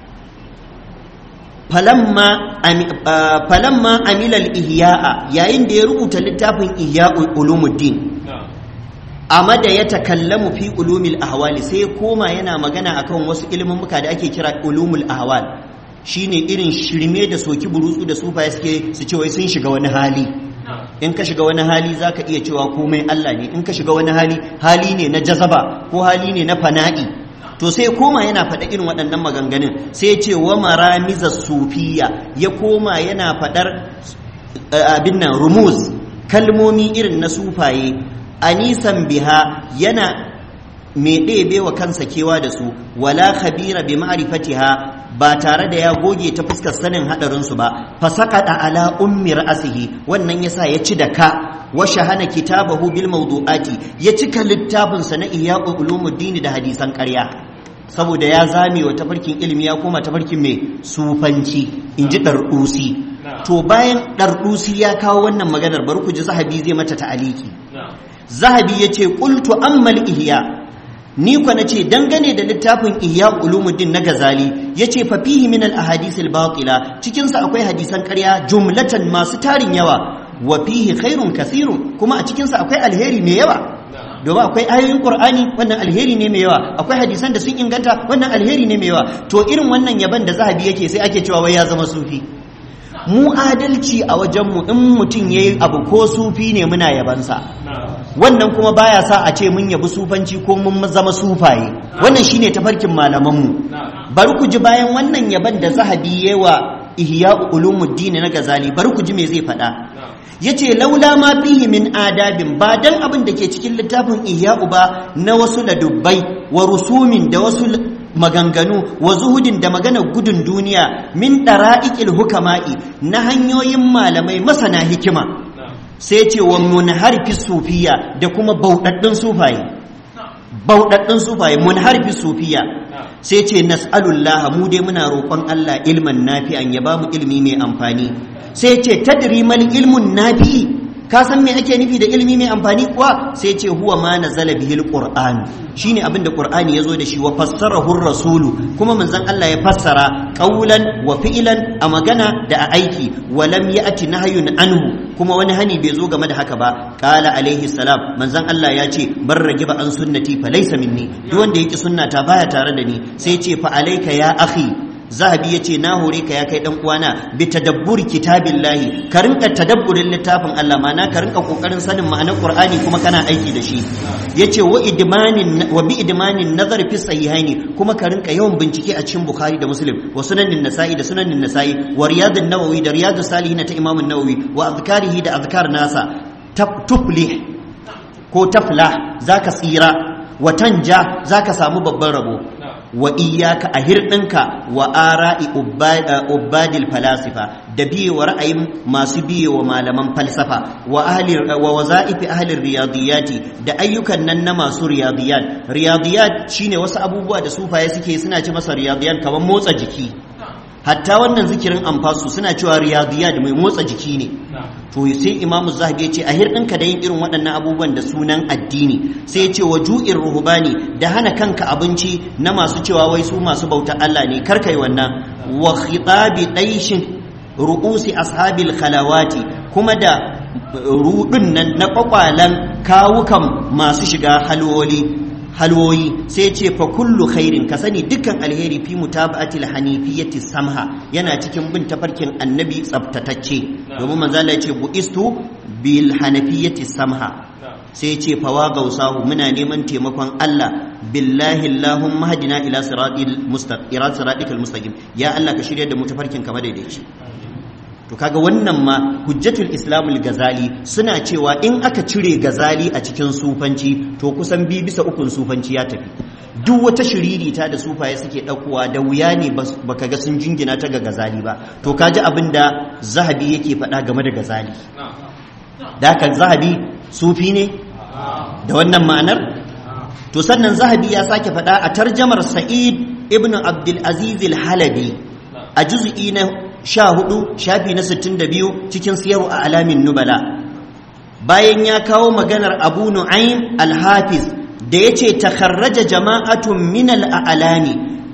falamma amilal ihya'a yayin da ya rubuta littafin ihya'ul ulumuddin amada ya takallamu fi ulumil ahwali sai koma yana magana akan wasu muka da ake kira ulumul ahwal shine irin shirme da soki burutsu da sufaye suke su ce wai sun shiga wani hali in ka shiga wani hali zaka iya cewa komai Allah ne in ka shiga wani hali hali ne na jazaba ko hali ne na fana'i to sai koma yana faɗa irin waɗannan maganganun sai ce wa maramiza sufiya ya koma yana faɗar abin nan rumuz kalmomi irin na sufaye anisan biha yana mai ɗebe wa kansa kewa da su wala khabira bi ma'rifatiha ba tare da ya goge ta fuskar sanin hadarin su ba fasaqata ala ummi ra'sihi wannan yasa ya ci da ka wa shahana kitabahu bil mawdu'ati ya cika littafin sa na ihya'u ulumuddin da hadisan ƙarya saboda ya zame wa tafarkin ilimi ya koma tafarkin mai sufanci in ji ɗarɗusi to bayan ɗarɗusi ya kawo wannan maganar bari ku ji zahabi zai mata ta'aliki zahabi ya ce ƙultu ammal ihya ni kwa na ce dangane da littafin ihya ulumuddin na gazali ya ce fa fihi min al ahadisil batila cikinsa akwai hadisan ƙarya jumlatan masu tarin yawa wa fihi khairun kasirun kuma a cikinsa akwai alheri mai yawa domin akwai ayoyin qur'ani wannan alheri ne mai yawa akwai hadisan da sun inganta wannan alheri ne mai yawa to irin wannan yaban da zahabi yake sai ake cewa wai ya zama sufi mu adalci a wajenmu in mutum ya yi abu ko sufi ne muna yabansa wannan kuma baya sa a ce mun yabi sufanci ko mun zama sufaye wannan shine tafarkin malamanmu bari ku ji bayan wannan yaban da zahabi ya wa ihya ulumuddin na gazali bari ku ji me zai faɗa yace laula ma fihi min adabin ba dan abin da ke cikin littafin ihya'u ba na wasu ladubbai wa rusumin da wasu maganganu wa zuhudin da maganar gudun duniya min dara'iqil hukama'i na hanyoyin malamai masana hikima sai ce wa munharfi sufiya da kuma baudaddin sufaye baudaddin sufaye munharfi sufiya sai ce nas'alullah mu dai muna roƙon Allah ilman nafi'an ya bamu ilmi mai amfani sai ce tadri mal ilmun nafi ka san me ake nufi da ilmi mai amfani kuwa sai ce huwa ma nazala bihi alquran shine abin da qur'ani yazo da shi wa fassarahu rasulu kuma manzon Allah ya fassara qaulan wa fi'lan a magana da a aiki wa lam ya'ti nahyun anhu kuma wani hani bai zo game da haka ba qala alaihi salam manzon Allah ya ce bar ragiba an sunnati fa laysa minni duk wanda yake sunnata baya tare da ni sai ce fa alayka ya akhi zahabi ya ce na hore ka ya kai dan uwana bi tadabburi kitabillahi ka rinka tadabburin littafin Allah ma'ana ka rinka kokarin sanin ma'anar Qur'ani kuma kana aiki da shi yace wa idmanin wa bi idmanin nazar fi sahihaini kuma ka rinka yawan bincike a cikin Bukhari da Muslim wa sunanin Nasa'i da sunanin Nasa'i wa riyadun Nawawi da riyadus salihin ta Imam Nawawi wa azkarihi da azkar nasa tuflih ko taflah zaka tsira wa tanja zaka samu babban rabo wa iyaka a hirɗinka wa ara'i ubbadil falasifa da biye wa ra'ayin masu biye wa malaman falsafa wa ahli wa waza'ifi ahli riyadiyati da ayyukan nan na masu riyadiyat riyadiyat shine wasu abubuwa da sufaye suke suna ci masa riyadiyat kamar motsa jiki hatta wannan zikirin amfasu suna cewa riyadiyat mai motsa jiki ne to sai imamu zahabi ya ce a hirɗinka da yin irin waɗannan abubuwan da sunan addini sai ya ce wa ju'in ruhubani da hana kanka abinci na masu cewa wai su masu bauta Allah ne karkai wannan wa khitabi daishin ru'usi ashabil khalawati kuma da rudun nan na kwakwalan kawukan masu shiga halwoli halwoyi sai ce fa kullu khairin ka sani dukkan alheri fi mutaba'atil hanifiyyati samha yana cikin bin tafarkin annabi tsaftatacce domin manzo Allah ya ce buistu bil hanafiyyati samha sai ce fawa gausahu muna neman taimakon Allah billahi allahumma hadina ila siratil mustaqim ila siratikal mustaqim ya Allah ka shirya da mu tafarkin kamar daidaici to kaga wannan ma hujjatul islamul gazali suna cewa in aka cire gazali a cikin sufanci to kusan bi bisa ukun sufanci ya tafi duk wata shiririta da sufaye suke ɗaukowa da wuya ne baka ga sun jingina ta ga gazali ba to kaji abin da zahabi yake faɗa game da gazali da haka zahabi sufi ne da wannan ma'anar to sannan zahabi ya sake faɗa a tarjamar sa'id ibn abdul aziz al-halabi a juz'i na sha hudu shafi na sittin da biyu cikin siyarwa a alamin nubala bayan ya kawo maganar abu nu'aym al-hafiz da ya ce takharraja jama'atun min al-a'lami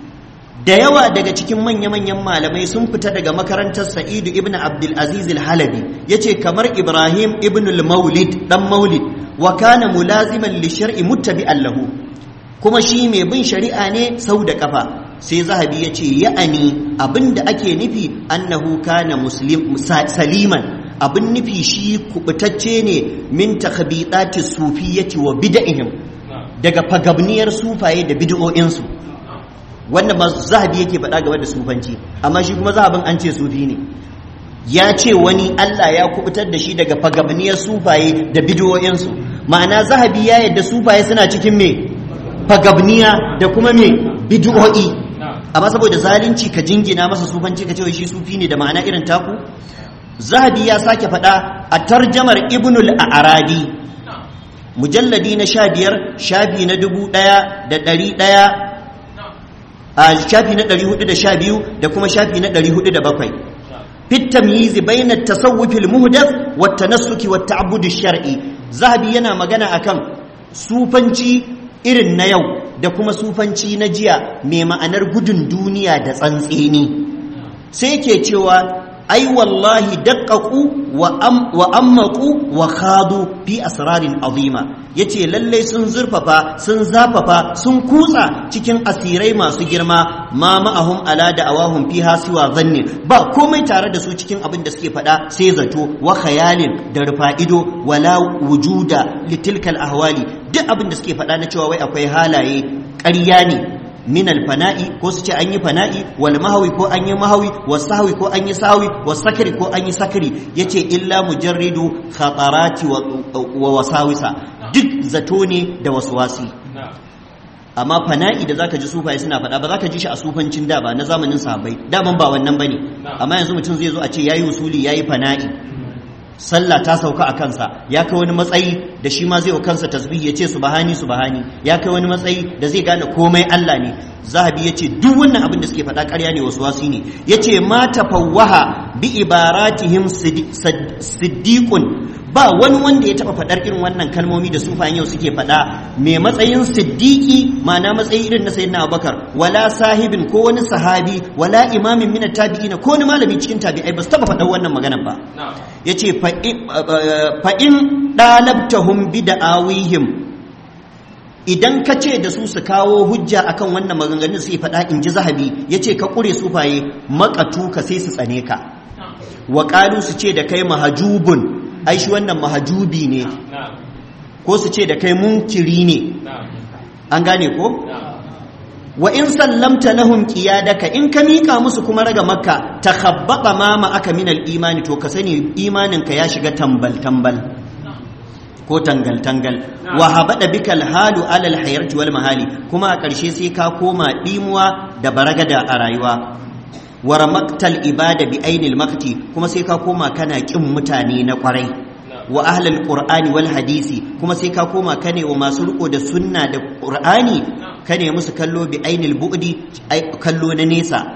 da yawa daga cikin manya-manyan malamai sun fita daga makarantar sa'idu ibn abdul aziz al-halabi ya ce kamar ibrahim ibn al-maulid dan maulid wa kana mulaziman li shar'i muttabi'an lahu kuma shi mai bin shari'a ne sau da kafa sai zahabi ya ce ya'ani abinda ake nufi annahu kana muslim saliman abin nufi shi kubutacce ne min takhabitati sufiyyati wa bid'ihim daga fagabniyar sufaye da bid'o'insu wannan ba zahabi yake faɗa game da sufanci amma shi kuma zahabin an ce sufi ne ya ce wani Allah ya kubutar da shi daga fagabniyar sufaye da bid'o'insu ma'ana zahabi ya yadda sufaye suna cikin me fagabniya da kuma me bid'o'i amma saboda zalunci ka jingina masa sufanci ka ce shi sufi ne da ma'ana irin taku zahabi ya sake faɗa a tarjamar ibnul a'rabi mujalladi na sha biyar shafi na dubu ɗaya da ɗari ɗaya a shafi na ɗari hudu da sha biyu da kuma shafi na ɗari hudu da bakwai fit tamyizi bayna tasawwufil muhdath wa tanassuki wa ta'abbud shar'i zahabi yana magana akan sufanci irin na yau da kuma sufanci na jiya mai ma'anar gudun duniya da tsantseni sai ke cewa ai wallahi daqqaqu wa am wa ammaqu wa khadu fi asrarin azima yace lalle sun zurfafa sun zafafa sun kutsa cikin asirai masu girma ma ma'ahum ala da awahum fiha siwa zanni ba komai tare da su cikin abin da suke faɗa sai zato wa khayalin da rufa ido wala wujuda litilkal ahwali duk abin da suke faɗa na cewa wai akwai halaye ƙarya ne min alfana'i ko su ce an yi fana'i wal mahawi ko an yi mahawi was sahwi ko an yi sahwi was sakri ko an yi sakri yace illa mujarridu khatarati wa wasawisa duk zato ne da waswasi amma fana'i da zaka ji sufaye suna faɗa ba zaka ji shi a sufancin da ba na zamanin sahabbai daman ba wannan bane amma yanzu mutum zai zo a ce yayi usuli yayi fana'i sallah ta sauka a kansa ya kai wani matsayi da shi ma zai wa kansa tasbih ya ce subhani subhani ya kai wani matsayi da zai gane komai Allah ne zahabi ya ce duk wannan abin da suke faɗa ƙarya ne wasu wasi ne ya ce ma tafawwaha bi ibaratihim siddiqun ba wani wanda ya taɓa faɗar irin wannan kalmomi da sufayen yau suke faɗa mai matsayin siddiqi ma'ana matsayi irin na sayyidina abubakar wala sahibin ko wani sahabi wala imamin min tabi'ina ko wani malami cikin tabi'ai ba su taɓa faɗar wannan maganar ba yace fa in dalabtahum bi da'awihim idan ka ce da su su kawo hujja akan wannan maganganun su faɗa in ji zahabi yace ka ƙure sufaye makatu ka sai su tsane ka wa su ce da kai mahajubun ai shi wannan mahajubi ne ko su ce da kai munkiri ne an gane ko wa in sallamta lahum qiyadaka in ka mika musu kuma raga makka takhabbata ma ma aka min al-imani to ka sani imanin ka ya shiga tambal tambal ko tangal tangal wa habada bikal halu ala al-hayati wal mahali kuma a ƙarshe sai ka koma dimuwa da baragada a rayuwa wa ramaktal ibada bi ainil makti kuma sai ka koma kana kin mutane na kwarai wa ahlul qur'ani wal hadisi kuma sai ka koma kane wa masu riko da sunna da qur'ani kane musu kallo bi ainil bu'di kallo na nesa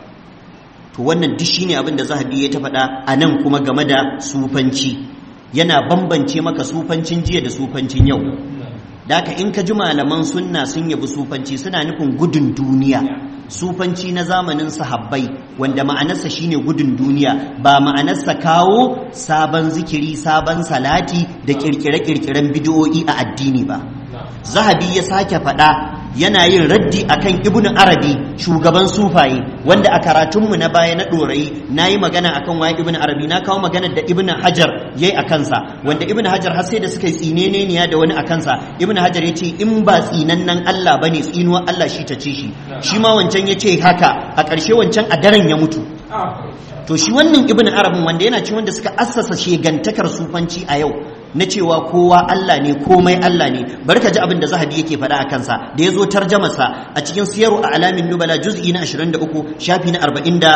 to wannan duk shine abin da zahabi ya ta faɗa a nan kuma game da sufanci yana bambance maka sufancin jiya da sufancin yau da haka in ka ji malaman sunna sun yabi sufanci suna nufin gudun duniya sufanci na zamanin sahabbai wanda ma'anarsa shine gudun duniya ba ma'anarsa kawo sabon zikiri sabon salati da kirkire-kirkiren bidiyo'i a addini ba zahabi ya sake faɗa yana yin raddi akan ibnu arabi shugaban sufaye wanda a karatunmu na baya na ɗorayi na yi magana akan waye ibnu arabi na kawo magana da ibnu hajar ya yi a kansa wanda ibnu hajar har sai da suka yi tsineniya da wani a kansa ibnu hajar ya ce in ba tsinannen allah ba ne tsinuwar allah shi ta ce shi shi ma wancan ya ce haka a ƙarshe wancan a daren ya mutu to shi wannan ibnu arabin wanda yana ci wanda suka assasa shegantakar sufanci a yau na cewa kowa Allah ne komai Allah ne bari ka ji abin da zahabi yake faɗa a kansa da ya zo tarjamarsa a cikin siyaru a alamin nubala juz'i na 23 shafi na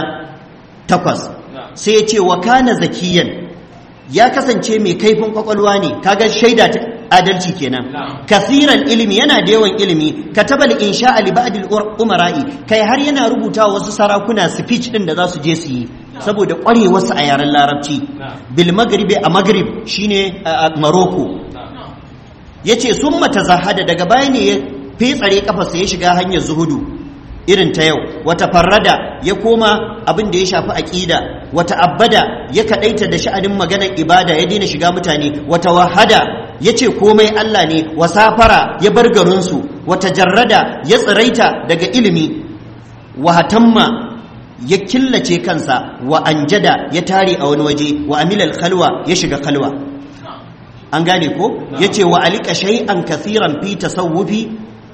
48 sai ya ce wa kana zakiyan ya kasance mai kaifin kwakwalwa ne kaga shaida ta adalci kenan kasiran ilimi yana da yawan ilimi katabal insha ali ba'dil umara'i kai har yana rubuta wasu sarakuna speech din da za su je su yi saboda ƙwarewarsa a yaren larabci bil magribi a magrib shine a maroko ya ce sun mata zahada daga baya ne ya fetsare kafarsa ya shiga hanyar zuhudu irin ta yau wata farrada ya koma abin da ya shafi aƙida wata abbada ya kaɗaita da sha'anin maganar ibada ya daina shiga mutane wata wahada ya ce komai Allah ne wasafara ya bar garinsu wata jarrada ya tsiraita daga ilimi wahatamma ya killace kansa wa anjada ya tare a wani waje wa amilal khalwa ya shiga khalwa an gane ko yace wa alika shay'an kathiran fi tasawufi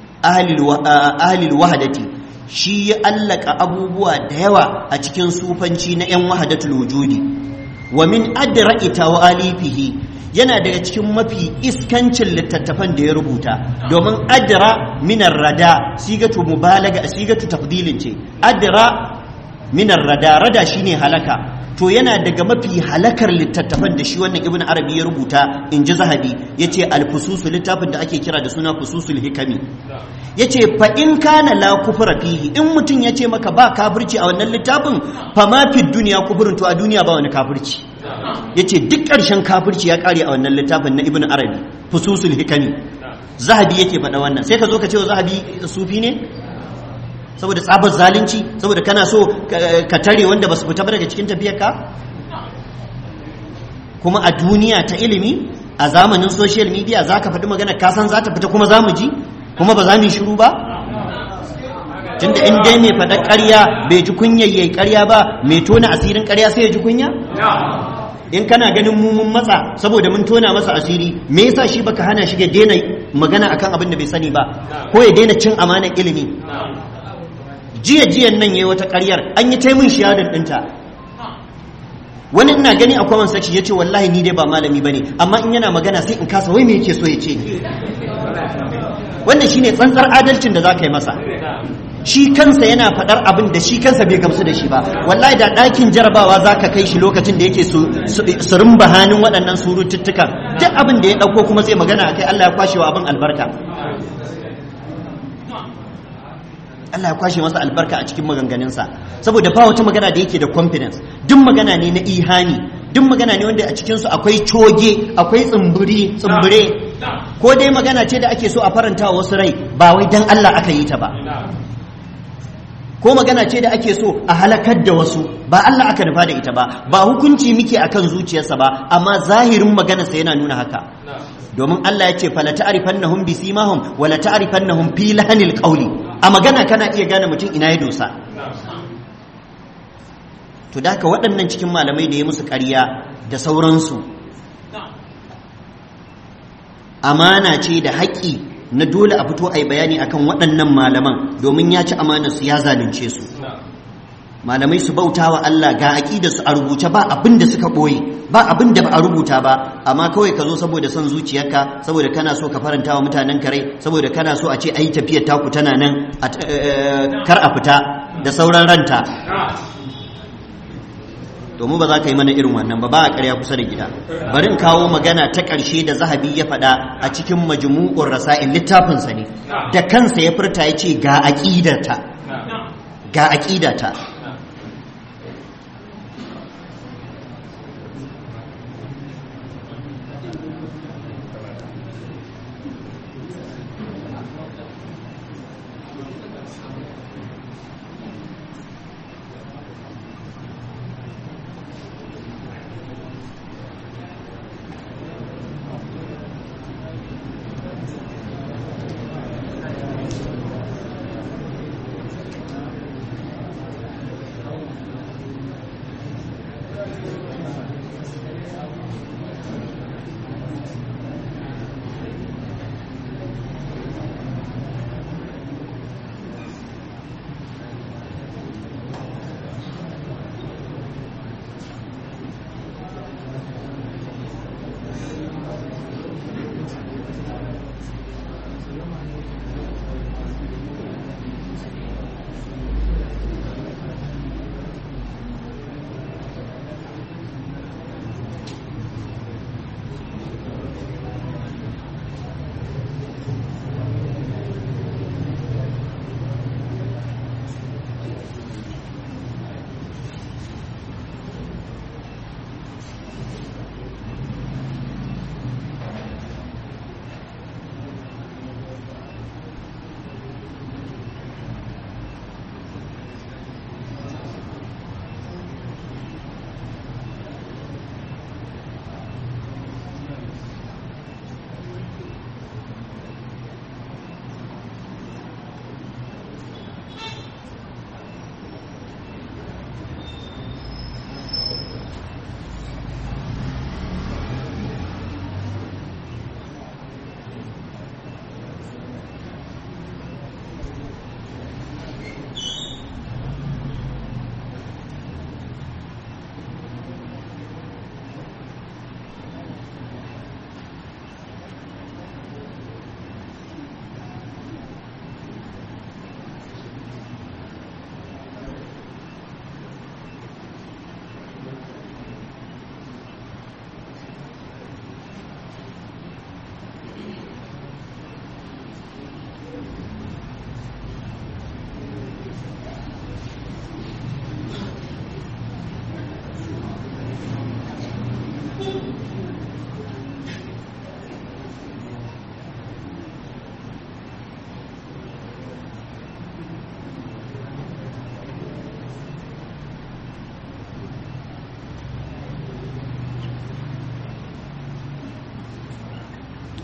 ahli wahdati shi ya allaka abubuwa da yawa a cikin sufanci na yan wahdatul wujudi wa min adra'i tawalifihi yana daga cikin mafi iskancin littattafan da ya rubuta domin adra minar rada sigatu mubalaga sigatu tafdilin ce adra minar rada rada shine halaka to yana daga mafi halakar littattafan da shi wannan ibn arabi ya rubuta in ji zahabi ya ce alfususu littafin da ake kira da suna fususul hikami ya ce fa in kana la kufra fihi in mutum ya ce maka ba kafirci a wannan littafin fa ma fi duniya kufurin to a duniya ba wani kafirci ya ce duk ƙarshen kafirci ya ƙare a wannan littafin na ibn arabi fususul hikami zahabi yake faɗa wannan sai ka zo ka ce wa zahabi sufi ne saboda tsabar zalunci saboda kana so ka tare wanda ba su fita ba daga cikin tafiyarka kuma a duniya ta ilimi a zamanin social media za ka faɗi magana kasan za ta fita kuma za mu ji kuma ba za mu yi shiru ba tunda in dai mai faɗa ƙarya bai ji kunya yayi ƙarya ba mai tona asirin ƙarya sai ya ji kunya in kana ganin mu mun matsa saboda mun tona masa asiri me yasa shi baka hana shi ya daina magana akan abin da bai sani ba ko ya daina cin amanar ilimi jiya jiyan nan yayi wata ƙaryar an yi taimun shahadar ɗinta wani ina gani a kwaman sashi ya ce wallahi ni dai ba malami ba ne amma in yana magana sai in kasa wai me yake so ya ce wannan shine tsantsar adalcin da za ka yi masa shi kansa yana faɗar abin da shi kansa bai gamsu da shi ba wallahi da ɗakin jarabawa za ka kai shi lokacin da yake surin bahanin waɗannan surututtukan duk abin da ya ɗauko kuma zai magana a kai allah ya kwashe wa abin albarka Allah ya kwashe masa albarka a cikin maganganunsa saboda ba wata magana da yake da confidence duk magana ne na ihani duk magana ne wanda a cikinsu akwai coge akwai tsimbiri tsimbire ko dai magana ce da ake so a faranta wa wasu rai ba wai dan Allah aka yi ta ba ko magana ce da ake so a halakar da wasu ba Allah aka nufa da ita ba ba hukunci muke akan zuciyarsa ba amma zahirin maganarsa yana nuna haka domin Allah ya ce fala ta'rifannahum bi simahum wala ta'rifannahum fi lahanil qawli a magana kana iya gane mutum ina ya dosa to da haka waɗannan cikin malamai da ya musu ƙarya da sauransu amana ce da haƙƙi na dole a fito a yi bayani akan waɗannan malaman domin ya ci amanarsu ya zalunce su malamai su bauta wa Allah ga aƙida su a rubuce ba abin da suka ɓoye ba abin da ba a rubuta ba amma kawai ka zo saboda son zuciyarka saboda kana so ka faranta wa mutanen kare saboda kana so a ce ayi tafiyar taku tana nan kar a fita da sauran ranta domin ba za ka yi mana irin wannan ba ba a ƙarya kusa da gida bari in kawo magana ta ƙarshe da zahabi ya faɗa a cikin majmu'ur rasa'il littafinsa ne da kansa ya furta ya ce ga aƙidata ga aƙidata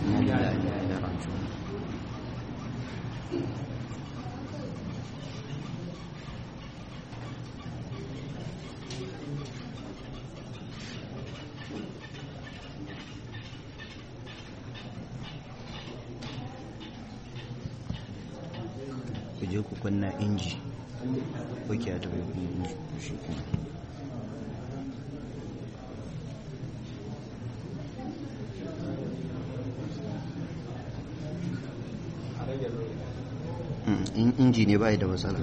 inna lillahi wa inna ilaihi raji'un ku je ku kunna inji ok a taɓa kunna inji shi kuma Mm, in inji ne bai da matsala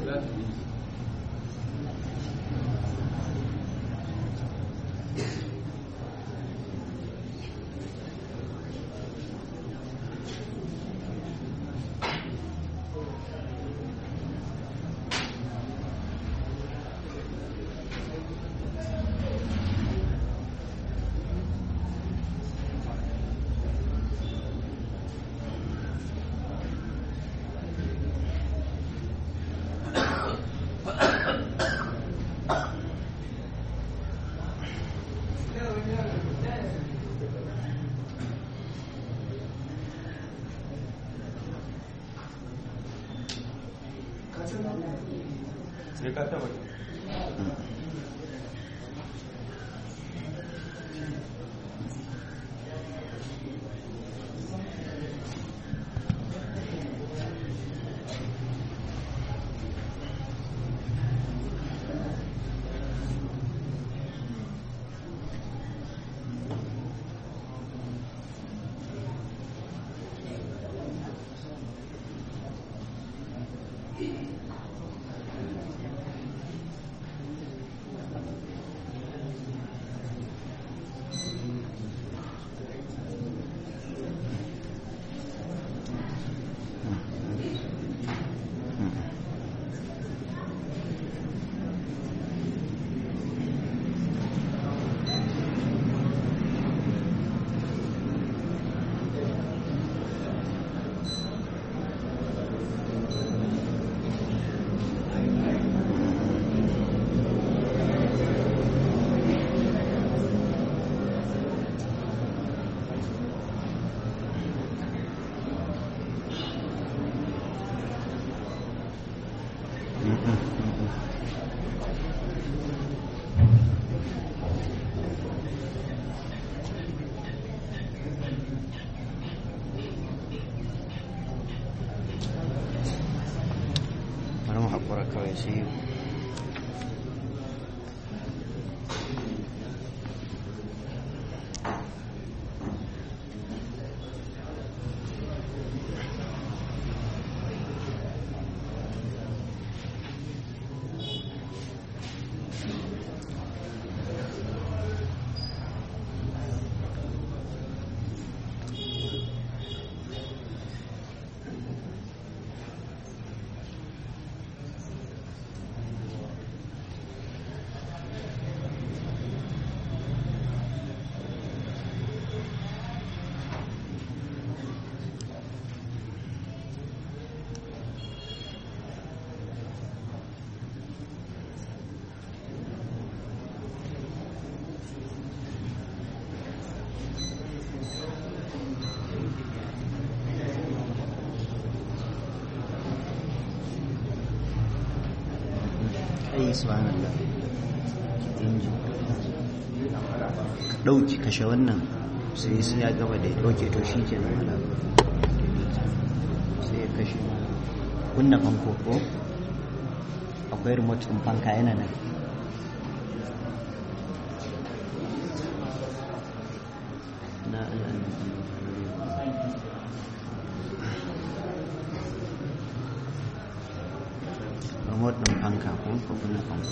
sai ka taba bari mu haƙura kawai sai ai subhanallah inji ka ɗauki kashe wannan sai sai ya gaba da ya ɗauke to shi ke nan sai ya kashe kunna fanko ko akwai remote ɗin fanka yana nan na remote ɗin fanka ko ko kunna fanko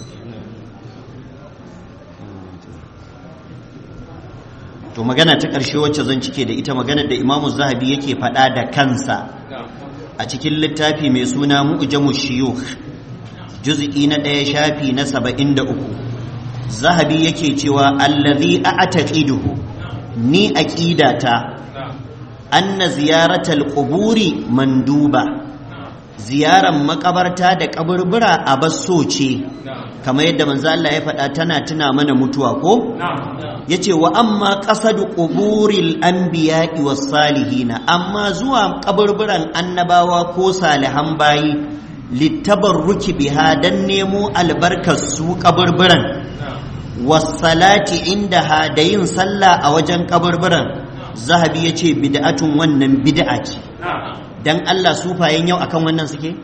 to magana ta ƙarshe wacce zan cike da ita maganar da imamu zahabi yake faɗa da kansa a cikin littafi mai suna mu'jamu shiyukh juz'i na ɗaya shafi na saba'in da uku zahabi yake cewa allazi a'taqiduhu ni aqidata anna ziyaratal quburi manduba ziyarar makabarta da kaburbura a basso ce kamar yadda manzo Allah ya faɗa tana tuna mana mutuwa ko yace wa amma qasadu quburil anbiya'i was salihina amma zuwa kaburburan annabawa ko salihan bayi littabarruki biha dan nemo albarkar su kaburburan wasalati inda ha da yin sallah a wajen kaburburan zahabi ya ce bid'atun wannan bid'a ce dan Allah sufayen yau akan wannan suke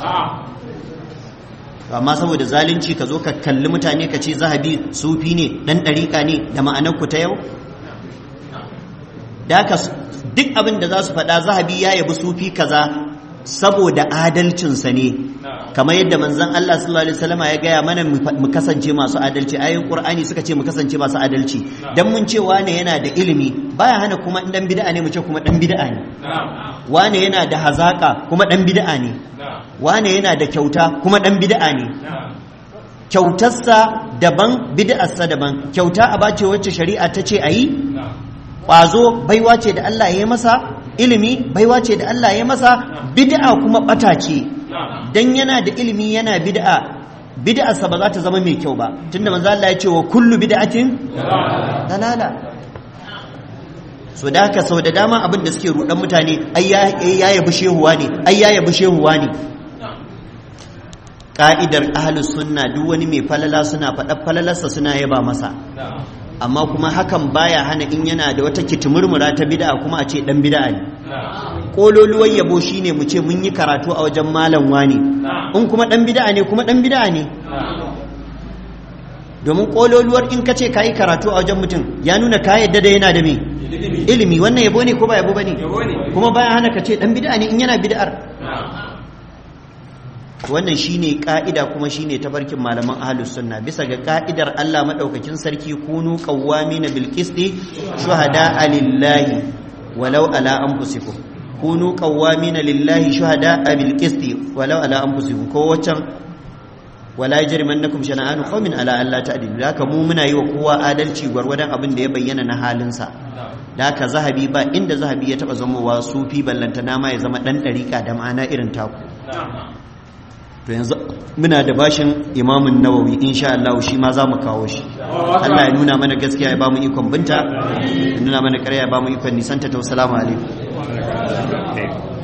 amma saboda zalunci ka zo ka kalli mutane ka ce zahabi sufi ne dan ɗariƙa ne da ma'anar ku ta yau da duk abin da za su faɗa zahabi ya yabi sufi kaza saboda adalcinsa ne kamar yadda manzon Allah sallallahu alaihi wasallam ya gaya mana mu kasance masu adalci ayoyin Qur'ani suka ce mu kasance masu adalci dan mun ce wane yana da ilimi baya hana kuma dan bid'a ne mu ce kuma dan bid'a ne wane yana da hazaka kuma dan bid'a ne wane yana da kyauta kuma dan bid'a ne kyautarsa daban bid'arsa daban kyauta a bace wacce shari'a ta ce ayi kwazo baiwa ce da Allah ya yi masa ilimi baiwa ce da Allah ya masa bid'a kuma bata ce dan yana da ilimi yana bid'a bid'arsa ba za ta zama mai kyau ba tunda manzo Allah ya ce wa kullu bid'atin dalala so da haka sau da dama abin da suke rudan mutane ai ya yabi shehuwa ne ai ya yabi shehuwa ne ka'idar ahlus sunna duk wani mai falala suna faɗa falalarsa suna yaba masa amma kuma hakan baya hana in yana da wata kitimurmura ta bid'a kuma a ce dan bid'a ne kololuwar yabo shine mu ce mun yi karatu a wajen malam wani in kuma dan bid'a ne kuma dan bid'a ne domin kololuwar in ka ce kayi karatu a wajen mutum ya nuna ka yadda da yana da me ilimi wannan yabo ne ko ba yabo bane kuma baya hana ka ce dan bid'a ne in yana bid'ar wannan shine ka'ida kuma shine tafarkin malaman ahlus sunna bisa ga ka'idar Allah madaukakin sarki kunu qawwamina bil qisti shuhada lillahi walau ala anfusikum kunu qawwamina lillahi shuhada bil qisti walau ala anfusikum ko waccan wala yajrimannakum shana'anu qaumin ala alla ta'dilu haka mu muna yi wa kowa adalci gwargwadon abin da ya bayyana na halinsa da haka zahabi ba inda zahabi ya taba zamowa sufi ballantana ma ya zama dan dariƙa da ma'ana irin taku to yanzu muna da bashin imamun nawawi insha Allah shi ma za mu kawo shi Allah ya nuna mana gaskiya ya ba mu ikon binta ya nuna mana ƙarya ya ba mu ikon nisanta ta wasu alaikum